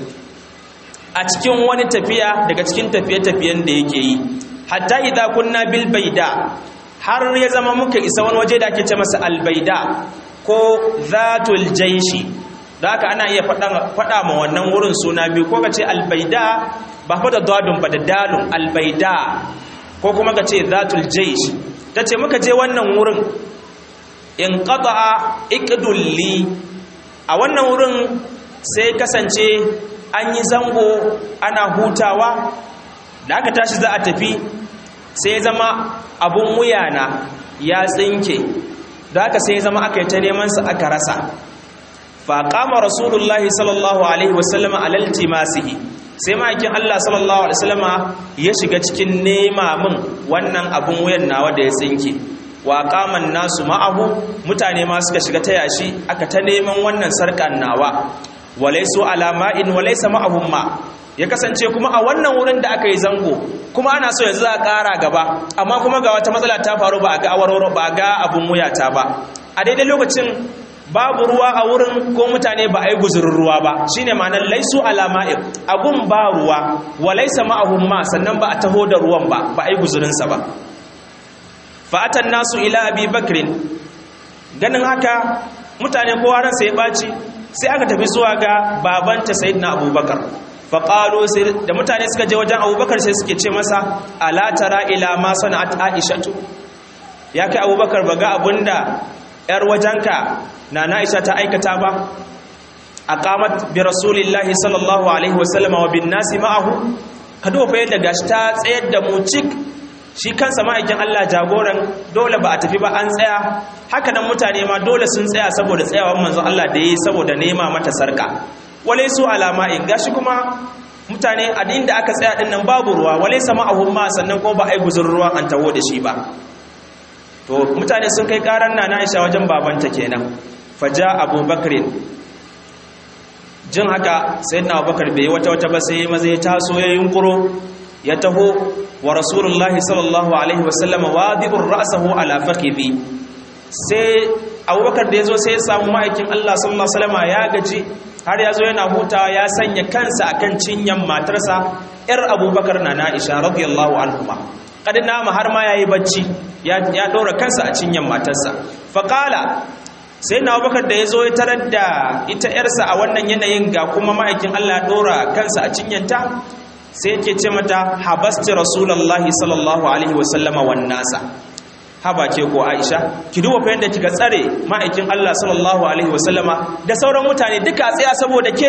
a cikin wani tafiya daga cikin tafiye-tafiyen da yake yi hatta idza kunna bil baida har ya zama muka isa wani waje da ake ce masa al baida ko zatul jaishi da haka ana iya faɗa ma wannan wurin suna biyu ko ka ce albaida ba fa da dadun ba da dalun albaida ko kuma ka ce zatul jaish ta ce muka je wannan wurin in qata'a iqdulli a wannan wurin sai kasance an yi zango ana hutawa da aka tashi za a tafi sai zama abun wuyana ya tsinke da aka sai zama aka yi ta neman sa aka rasa faƙama rasulullahi sallallahu alaihi wasallama alalti masihi sai ma'aikin Allah sallallahu alaihi wasallama ya shiga cikin nema min wannan abun wuyan nawa da ya tsinke wa qaman nasu ma'ahu mutane ma suka shiga ta yashi aka ta neman wannan sarkan nawa walaisu alama'in walaisa ma'ahum ma ya kasance kuma a wannan wurin da aka yi zango kuma ana so yanzu a ƙara gaba amma kuma ga wata matsala ta faru ba a ga awarwaro ba a ga abun wuyata ba a daidai lokacin babu ruwa a wurin ko mutane ba a yi guzurin ruwa ba shine ma'anar laisu alama'in agun ba ruwa wa laisa ma'ahum ma sannan ba a taho da ruwan ba ba a yi guzurinsa ba fa'atan nasu ila abi bakrin ganin haka mutane kowa ransa ya ɓaci sai aka tafi zuwa ga babanta sayyidina abubakar faƙalo da mutane suka je wajen abubakar sai suke ce masa alatara ila ma sana'at aishatu ya kai abubakar ba ga abinda yar wajenka na na'isha ta aikata ba a qamat bi rasulillahi sallallahu alaihi wasallama wa bin nasi ma'ahu ka duba yadda gashi ta tsayar da mu cik shi kansa ma'aikin Allah jagoran dole ba a tafi ba an tsaya haka nan mutane ma dole sun tsaya saboda tsayawan manzon Allah da yi saboda nema mata sarka wale su alama in gashi kuma mutane a inda aka tsaya din nan babu ruwa wale sama a humma sannan kuma ba a yi guzur ruwa an taho da shi ba to mutane sun kai karan na Aisha wajen babanta kenan faja abubakar jin haka sayyidina abubakar bai wata wata ba sai maza ya taso ya yunkuro ya taho wa rasulullahi sallallahu alaihi wasallama wadi'ur ra'sahu ala faqibi sai abubakar da yazo sai ya samu ma'aikin Allah sallallahu alaihi wasallama ya gaji har yazo yana hutawa ya sanya kansa akan cinyan matarsa yar abubakar na Aisha radiyallahu anhuma kad nama har ma yayi bacci ya ya dora kansa a cinyan matarsa faqala sai na abubakar da yazo ya tarar da ita yarsa a wannan yanayin ga kuma ma'aikin Allah ya dora kansa a cinyanta sai yake ce mata habasti rasulullahi sallallahu alaihi wasallama wan nasa haba ke ko Aisha ki duba fa yadda kika tsare ma'aikin Allah sallallahu alaihi wasallama da sauran mutane duka tsaya saboda ke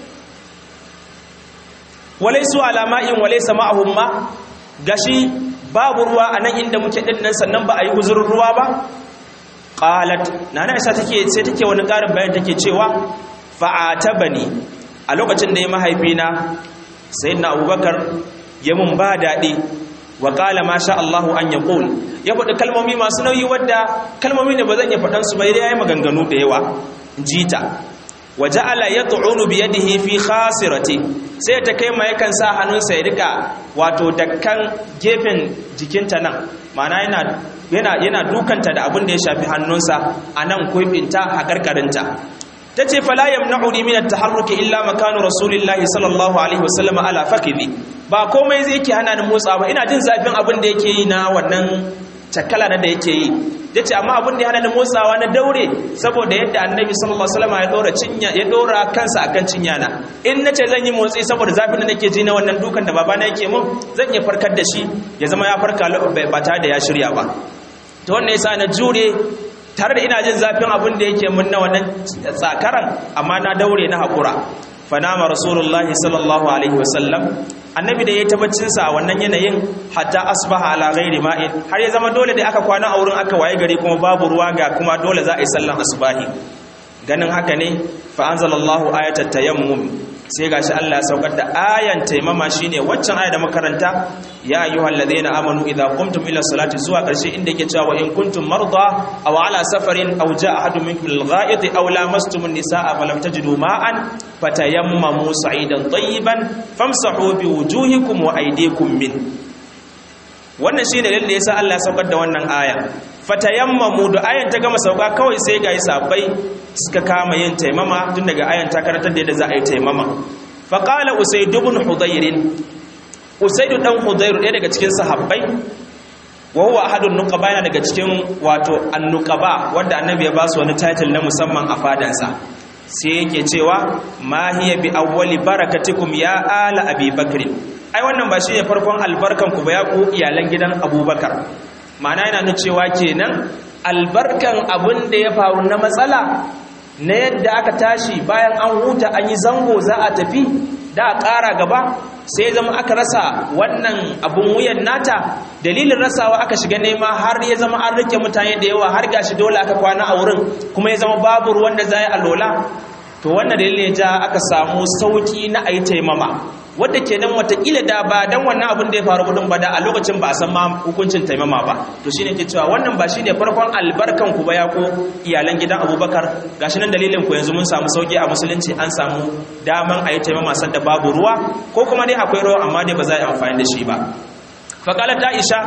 walaisu alama'in walaysa ma'ahum ma gashi babu ruwa anan inda muke din nan sannan ba a yi uzurin ruwa ba qalat nana Aisha take sai take wani karin bayan take cewa fa'atabani a lokacin da ya mahaifina sayyidina abubakar ya mun ba daɗi wa ƙala ma sha Allahu an ya ƙul ya faɗi kalmomi masu nauyi wadda kalmomi ne ba zan iya faɗansu ba ya yi maganganu da yawa jita wa ja'ala ya tu'unu bi yadihi fi khasirati sai ta kai ma yakan sa hannunsa ya rika wato dakkan gefen jikinta nan ma'ana yana yana yana dukanta da abin da ya shafi hannunsa a nan kuibinta haƙarƙarinta ta ce fala yamna'uni min at-taharruki illa makanu rasulillahi sallallahu alaihi wasallam ala faqibi ba komai zai yake hana ni motsa ba ina jin zafin abin da yake yi na wannan cakala na da yake yi yace amma abin da ya hana ni motsawa na daure saboda yadda annabi sallallahu alaihi wasallam ya dora cinya ya dora kansa akan cinya na in nace zan yi motsi saboda zafin da nake ji na wannan dukan da babana yake mun zan iya farkar da shi ya zama ya farka ba tare da ya shirya ba to wannan yasa na jure tare da ina jin zafin abin da yake mun na wannan tsakaran amma na daure na haƙura fanama rasulullahi sallallahu alaihi wasallam annabi da ya tabbacin sa a wannan yanayin hatta asbaha ala ghairi ma'in har ya zama dole da aka kwana a wurin aka waye gari kuma babu ruwa ga kuma dole za a yi sallan asbahi ganin haka ne fa anzalallahu ayatat tayammum sai gashi Allah ya saukar da ayan taimama shine waccan aya da makaranta ya ayyuhal ladina amanu idza qumtum ila salati zuwa karshe inda yake cewa in kuntum marda aw ala safarin aw jaa ahadun minkum lil gha'id aw lamastum an-nisaa falam tajidu ma'an fatayammamu sa'idan tayyiban famsahu bi wujuhikum wa aydikum min wannan shine dalilin da yasa Allah ya saukar da wannan aya fatayammamu da ayan ta gama sauka kawai sai ga sahabbai suka kama yin taimama tun daga ayan ta karantar da yadda za a yi taimama faqala usayd ibn hudayr usayd dan hudayr ɗaya daga cikin sahabbai wa huwa ahadun nuqaba yana daga cikin wato annuqaba wanda annabi ya ba su wani title na musamman a fadansa sai yake cewa ma hiya bi awwali barakatikum ya ala abi bakr ai wannan ba shine farkon albarkan ku ba ya ku iyalan gidan abubakar ma'ana yana nuna cewa kenan albarkan abin da ya faru na matsala na yadda aka tashi bayan an huta an yi zango za a tafi da a ƙara gaba sai zama aka rasa wannan abin wuyan nata dalilin rasawa aka shiga nema har ya zama an rike mutane da yawa har gashi dole aka kwana a wurin kuma ya zama babu ruwan da za yi alola to wannan dalilin ya ja aka samu sauki na a yi taimama wadda ke nan watakila da ba don wannan abin da ya faru gudun ba da a lokacin ba a san ma hukuncin taimama ba to shine ke cewa wannan ba shine farkon albarkan ku ba ya ko iyalan gidan abubakar gashi nan dalilin ku yanzu mun samu sauki a musulunci an samu daman a yi taimama sadda babu ruwa ko kuma dai akwai ruwa amma dai ba za a yi amfani da shi ba faƙalar aisha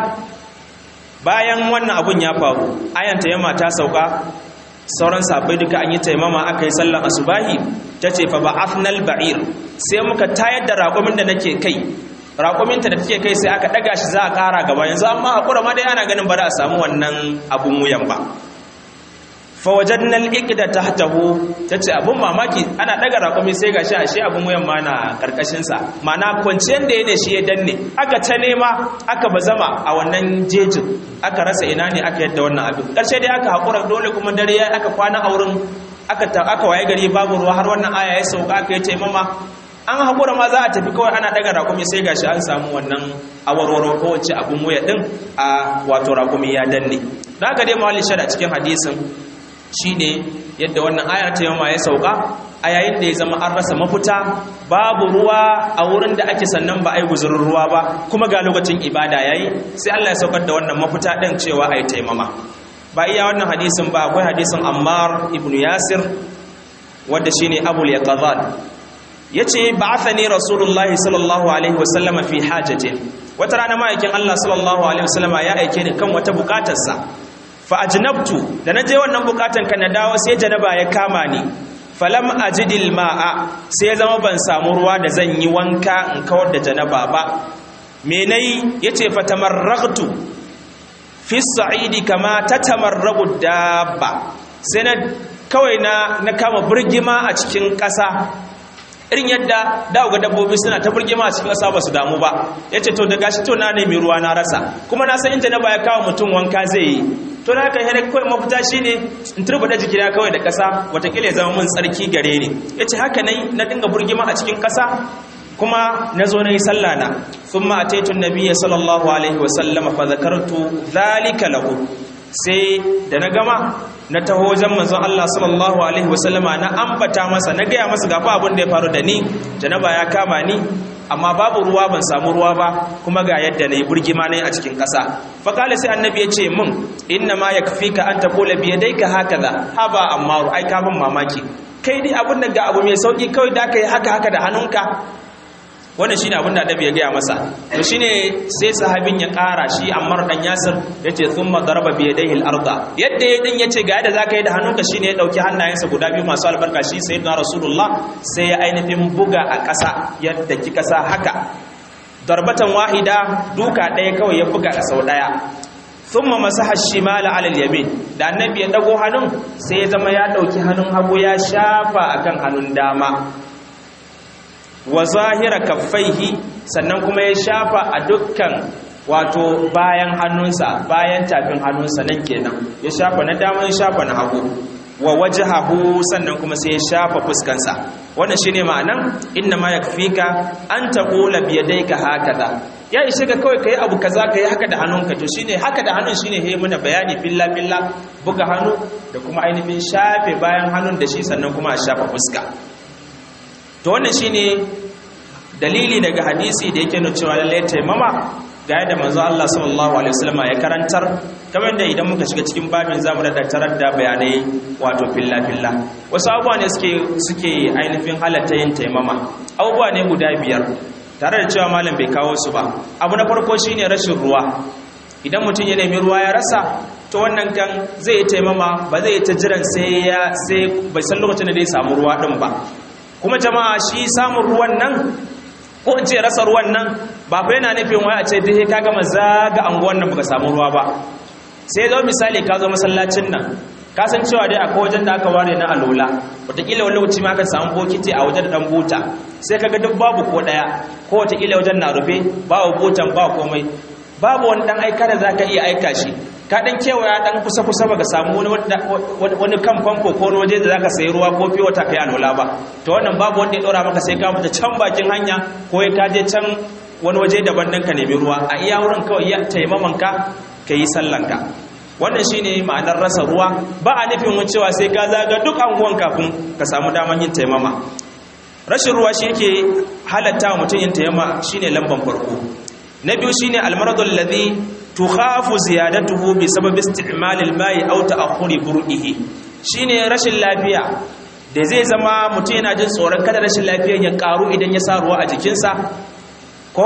bayan wannan abun ya faru ayan taimama ta sauka sauran sabai duka an yi taimama aka yi sallan asubahi ta ce fa ba'athnal ba'ir sai muka tayar da raƙumin da nake kai raƙuminta da take kai sai aka ɗaga shi za a ƙara gaba yanzu amma haƙura ma dai ana ganin ba za a samu wannan abun wuyan ba fa wajadna al-iqda tahtahu tace abun mamaki ana ɗaga raƙumi sai gashi ashe abun wuyan ma na karkashin sa ma'ana kwanciyar da yake shi ya danne aka ta nema aka bazama a wannan jejin aka rasa ina ne aka yadda wannan abin ƙarshe dai aka haƙura dole kuma dare ya aka kwana a wurin aka aka waye gari babu ruwa har wannan aya ya sauka aka yi taimama an haƙura ma za a tafi kawai ana ɗaga rakumi sai gashi an samu wannan awarwaro ko wacce abin wuya ɗin a wato rakumi ya danne da haka dai mawalin shada cikin hadisin shine yadda wannan aya ta yamma ya sauka a yayin da ya zama an rasa mafuta babu ruwa a wurin da ake sannan ba a yi guzurin ruwa ba kuma ga lokacin ibada yayi sai Allah ya saukar da wannan mafuta ɗin cewa a yi taimama ba iya wannan hadisin ba akwai hadisin ammar ibn yasir wadda shine abul yaqazan yace ba'athani rasulullahi sallallahu alaihi wasallam fi hajatin wata rana ma'aikin Allah sallallahu alaihi wasallam ya aike ni kan wata bukatarsa fa ajnabtu da naje wannan bukatan kan na dawo sai janaba ya kama ni falam ajidil ma'a sai ya zama ban samu ruwa da zan yi wanka in kawar da janaba ba me nayi yace fatamarragtu fi sa'idi kama tatamarragu dabba sai na kawai na na kama burgima a cikin ƙasa irin yadda da ga dabbobi suna ta burgima a cikin ƙasa ba su damu ba yace to da gashi to na nemi ruwa na rasa kuma na san inda na baya kawo mutum wanka zai yi to na kan yana kawai mafita shine in turbuda jikina kawai da ƙasa watakila ya zama mun tsarki gare ni yace haka nai na dinga burgima a cikin ƙasa kuma na zo na yi sallah na sun ma'ataitun nabiya sallallahu alaihi wasallama fa zakartu zalika lahu sai da na gama na taho wajen manzon Allah sallallahu alaihi wasallama na ambata masa na gaya masa gafa abin da ya faru da ni janaba ya kama ni amma babu ruwa ban samu ruwa ba kuma ga yadda na yi burgima na a cikin ƙasa faƙala sai annabi ya ce min inna ma ya kafi ka an taƙola biya dai ka haka za haba amma ai kafin mamaki kai dai abin da ga abu mai sauƙi kawai da ka yi haka haka da hannunka wannan shine abin da annabi ya gaya masa to shine sai sahabin ya ƙara shi Ammar dan Yasir yace thumma daraba bi yadayhi al-arda yadda ya din yace ga yadda zaka yi da hannunka shine ya dauki hannayensa guda biyu masu albarka shi sayyidina Rasulullah sai ya ainihin buga a ƙasa yadda ki ƙasa haka darbatan wahida duka ɗaya kawai ya buga a sau ɗaya thumma masaha shimala ala al-yamin da annabi ya dago hannun sai ya zama ya dauki hannun hagu ya shafa akan hannun dama wa zahira kaffaihi sannan kuma ya shafa a dukkan wato bayan hannunsa bayan tafin hannunsa nan kenan ya shafa na dama ya shafa na hagu wa wajhahu sannan kuma sai ya shafa fuskansa wannan shine ma'anan inna ma yakfika an taqula bi yadayka hakaza ya ishe ka kawai kai abu kaza kai haka da hannunka to shine haka da hannun shine he mana bayani billa billa buga hannu da kuma ainihin shafe bayan hannun da shi sannan kuma a shafa fuska to wannan shine dalili daga hadisi da yake nuna cewa lalle taimama ga yadda manzo Allah sallallahu alaihi wasallam ya karantar kamar da idan muka shiga cikin babin zamu da tarar da bayanai wato filla filla wasu abubuwa ne suke suke ainihin halatta yin taimama abubuwa ne guda biyar tare da cewa malam bai kawo su ba abu na farko shine rashin ruwa idan mutum ya nemi ruwa ya rasa to wannan kan zai yi taimama ba zai ta jiran sai ya sai bai san lokacin da zai samu ruwa din ba kuma jama'a shi samun ruwan nan ko in ce rasa ruwan nan ba fa yana nufin wai a ce dai ka gama zaga anguwan nan baka samu ruwa ba sai zo misali ka zo masallacin nan ka san cewa dai akwai wajen da aka ware na alola wataƙila wani lokaci ma ka samu bokiti a wajen dan buta sai kaga duk babu ko ɗaya ko wataƙila wajen na rufe babu butan ba komai babu wani dan aika da zaka iya aika shi ka dan kewaya dan kusa kusa baka samu wani wani kan famfo ko wani waje da zaka sayi ruwa ko fiye wata kai alola ba to wannan babu wanda ya dora maka sai ka fita can bakin hanya ko ka je can wani waje daban dan ka nemi ruwa a iya wurin kawai ya taimaman ka yi sallanka wannan shine ma'anar rasa ruwa ba a nufin mun cewa sai ka zaga duk anguwan kafin ka samu daman yin taimama rashin ruwa shi yake halatta mutum yin taimama shine lamban farko na biyu shine almaradul ladhi tukhafu ziyadatuhu bi sabab isti'mal al-ma'i aw ta'khuri bur'ihi shine rashin lafiya da zai zama mutum yana jin tsoron kada rashin lafiyar ya karu idan ya sa ruwa a jikinsa ko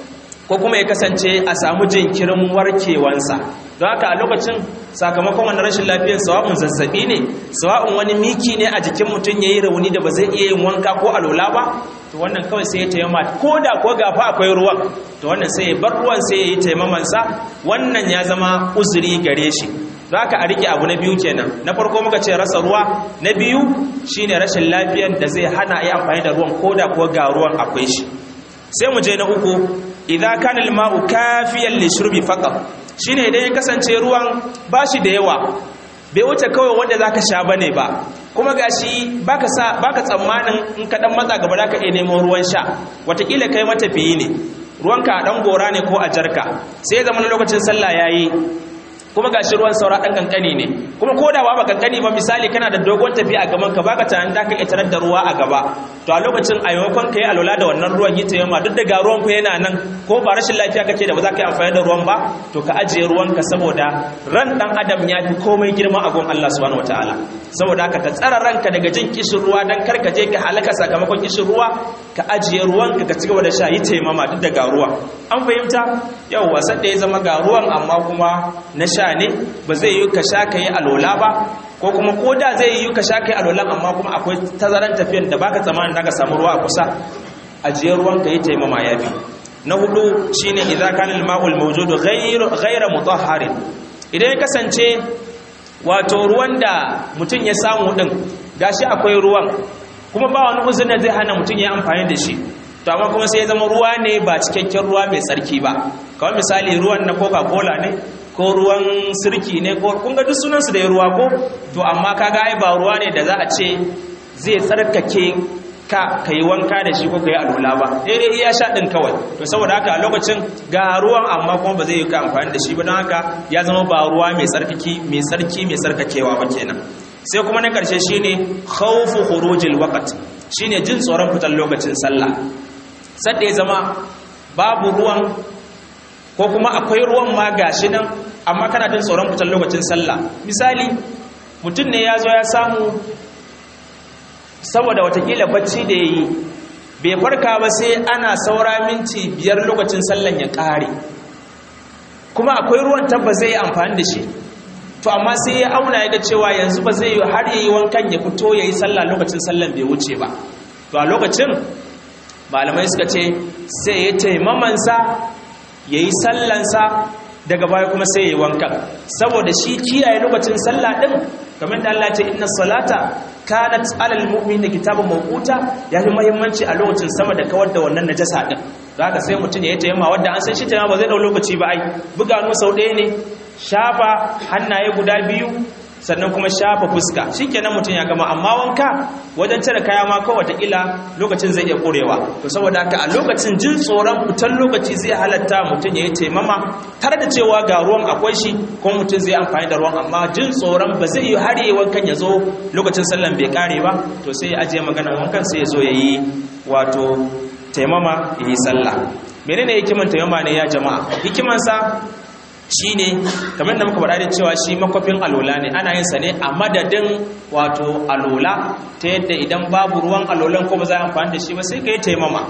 ko kuma ya kasance a samu jinkirin warkewansa don haka a lokacin sakamakon wani rashin lafiyar sawa'un zazzabi ne sawa'un wani miki ne a jikin mutum ya yi rauni da ba zai iya yin wanka ko alola ba to wannan kawai sai ya taimama ko da ko gafa akwai ruwan to wannan sai ya bar ruwan sai ya yi taimamansa wannan ya zama uzuri gare shi don haka a rike abu na biyu kenan na farko muka ce rasa ruwa na biyu shine rashin lafiyar da zai hana yi amfani da ruwan ko da ko ga ruwan akwai shi sai mu je na uku idan kana al-ma'u kafiyan li shurbi faqat shine idan ya kasance ruwan bashi da yawa bai wuce kawai wanda zaka sha bane ba kuma gashi baka sa baka tsammanin in ka dan matsa gaba zaka iya nemo ruwan sha watakila kai matafiyi ne ruwanka a dan gora ne ko a jarka sai zaman lokacin sallah yayi kuma gashi ruwan saura dan kankani ne kuma ko da ba kankani ba misali kana da dogon tafi a gaban ka baka tunanin da ka iya tarar da ruwa a gaba to a lokacin a yamakon ka yi alola da wannan ruwan yi tayyama duk da ga ruwan ku yana nan ko ba rashin lafiya kake da ba za ka yi amfani da ruwan ba to ka ajiye ruwan ka saboda ran dan adam ya fi komai girma a gon Allah subhanahu wataala saboda haka ka tsara ranka daga jin kishin ruwa dan kar ka je ka halaka sakamakon kishin ruwa ka ajiye ruwan ka ka ci gaba da sha yi taimama duk da ga ruwa an fahimta yau wasan da ya zama ga ruwan amma kuma na sha ne ba zai yi ka sha ka yi alola ba ko kuma ko da zai yi ka sha ka yi alola amma kuma akwai tazaran tafiyan da baka tsammanin da ka samu ruwa a kusa ajiye ruwan ka yi taimama ya fi na hudu shine idza kana al-ma'ul mawjudu ghayr ghayra mutahharin idan ya kasance wato ruwan da mutum ya samu din gashi akwai ruwan kuma ba wani uzuri zai hana mutum ya amfani da shi to amma kuma sai ya zama ruwa ne ba cikakken ruwa mai tsarki ba kawai misali ruwan na coca-cola ne ko ruwan sirki ne ko kun ga duk sunansu da ruwa ko to amma kaga ai ba ruwa ne da za a ce zai tsarkake ka kai wanka da shi ko kai alwala ba daidai iya sha din kawai to saboda haka a lokacin ga ruwan amma kuma ba zai yi ka amfani da shi ba don haka ya zama ba ruwa mai tsarkaki mai tsarki mai tsarkakewa ba kenan sai kuma na karshe shine khawfu khurujil waqt shine jin tsoron fitar lokacin sallah sadda ya zama babu ruwan ko kuma akwai ruwan ma gashi nan amma kana jin tsoron fitar lokacin sallah misali mutum ne ya zo ya samu saboda watakila bacci da ya yi bai farka ba sai ana saura minti biyar lokacin sallan ya ƙare kuma akwai ruwan tabba zai yi amfani da shi to amma sai ya auna ya ga cewa yanzu ba zai yi har ya yi wankan ya fito ya yi sallah lokacin sallan bai wuce ba to a lokacin malamai suka ce sai ya taimamansa ya yi sallansa daga baya kuma sai ya yi wankan saboda shi kiyaye lokacin sallah ɗin kamar da Allah ce inna salata kanat alal mu'min da kitabun mawquta ya fi muhimmanci a lokacin sama da kawar da wannan najasa ɗin da haka sai mutum ya yi taimama wadda an san shi taimama ba zai ɗau lokaci ba ai buga nu sau ɗaya ne shafa hannaye guda biyu sannan kuma shafa fuska shikenan mutum ya gama amma wanka wajen cire kaya ma kawai wataƙila lokacin zai iya ƙurewa to saboda haka a lokacin jin tsoron fitan lokaci zai halatta mutum ya yi taimama tare da cewa ga ruwan akwai shi kuma mutum zai amfani da ruwan amma jin tsoron ba zai yi har yi wankan ya zo lokacin sallan bai kare ba to sai ya ajiye maganar wankan sai ya zo ya yi wato taimama ya yi sallah menene hikiman taimama ne ya jama'a hikimansa shine kamar da muka faɗa da cewa shi makwafin alola ne ana yin sa ne a madadin wato alola ta yadda idan babu ruwan alolan ko ba za a amfani da shi ba sai ka yi taimama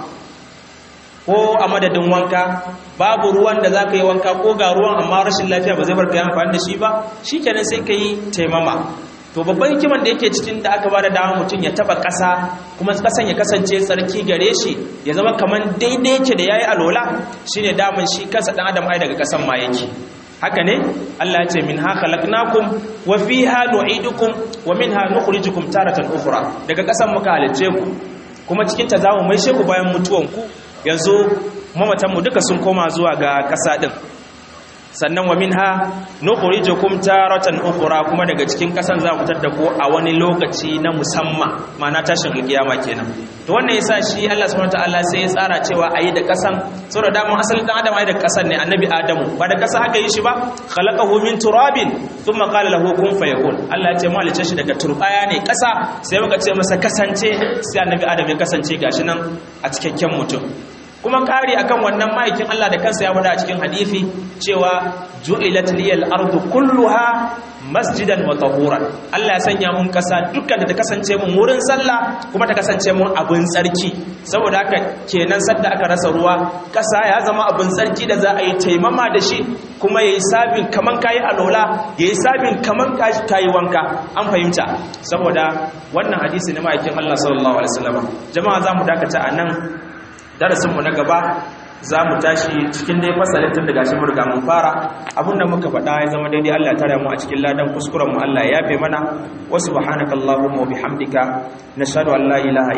ko a madadin wanka babu ruwan da za ka yi wanka ko ga ruwan amma rashin lafiya ba zai bar ka yi amfani da shi ba shi kenan sai ka yi taimama to babban hikiman da yake cikin da aka ba da dama mutum ya taba ƙasa kuma ƙasan ya kasance tsarki gare shi ya zama kamar daidai yake da yayi alola shine daman shi kansa dan adam ai daga ƙasan ma yake haka ne Allah ya ce min ha khalaqnakum wa fiha nu'idukum wa minha nukhrijukum taratan ukhra daga ƙasan muka halice ku kuma cikin ta zamu mai sheku bayan mutuwan ku yanzu mamatan mu duka sun koma zuwa ga ƙasa din sannan wa minha nukhrijukum taratan ukhra kuma daga cikin kasan za mu fitar da ku a wani lokaci na musamman ma'ana tashin alkiyama kenan to wannan yasa shi Allah subhanahu wataala sai ya tsara cewa ayi da kasan saboda dama asalin dan adam ayi da kasan ne annabi adamu ba da kasa aka yi shi ba khalaqahu min turabin thumma qala lahu kun fayakun Allah ya ce mu halice shi daga turbaya ne kasa sai muka ce masa kasance sai annabi adam ya kasance gashi nan a cikakken mutum kuma kari akan wannan ma'aikin Allah da kansa ya wada a cikin hadisi cewa ju'ilat liyal ardu kulluha masjidan wa tahuran Allah ya sanya mun kasa dukkan da ta kasance mun wurin sallah kuma ta kasance mun abin tsarki saboda haka kenan sadda aka rasa ruwa kasa ya zama abin tsarki da za a yi taimama da shi kuma yayi sabin kaman kayi alola yayi sabin kaman kayi wanka an fahimta saboda wannan hadisi na ma'aikin Allah sallallahu alaihi wasallam jama'a zamu dakata a nan darasinmu na gaba za mu tashi cikin dai fasalin tun daga shi murga mun fara abinda muka faɗa ya zama daidai Allah tare mu a cikin ladan kuskuren mu Allah ya yafe mana wa subhanakallahumma wa bihamdika nashhadu an la ilaha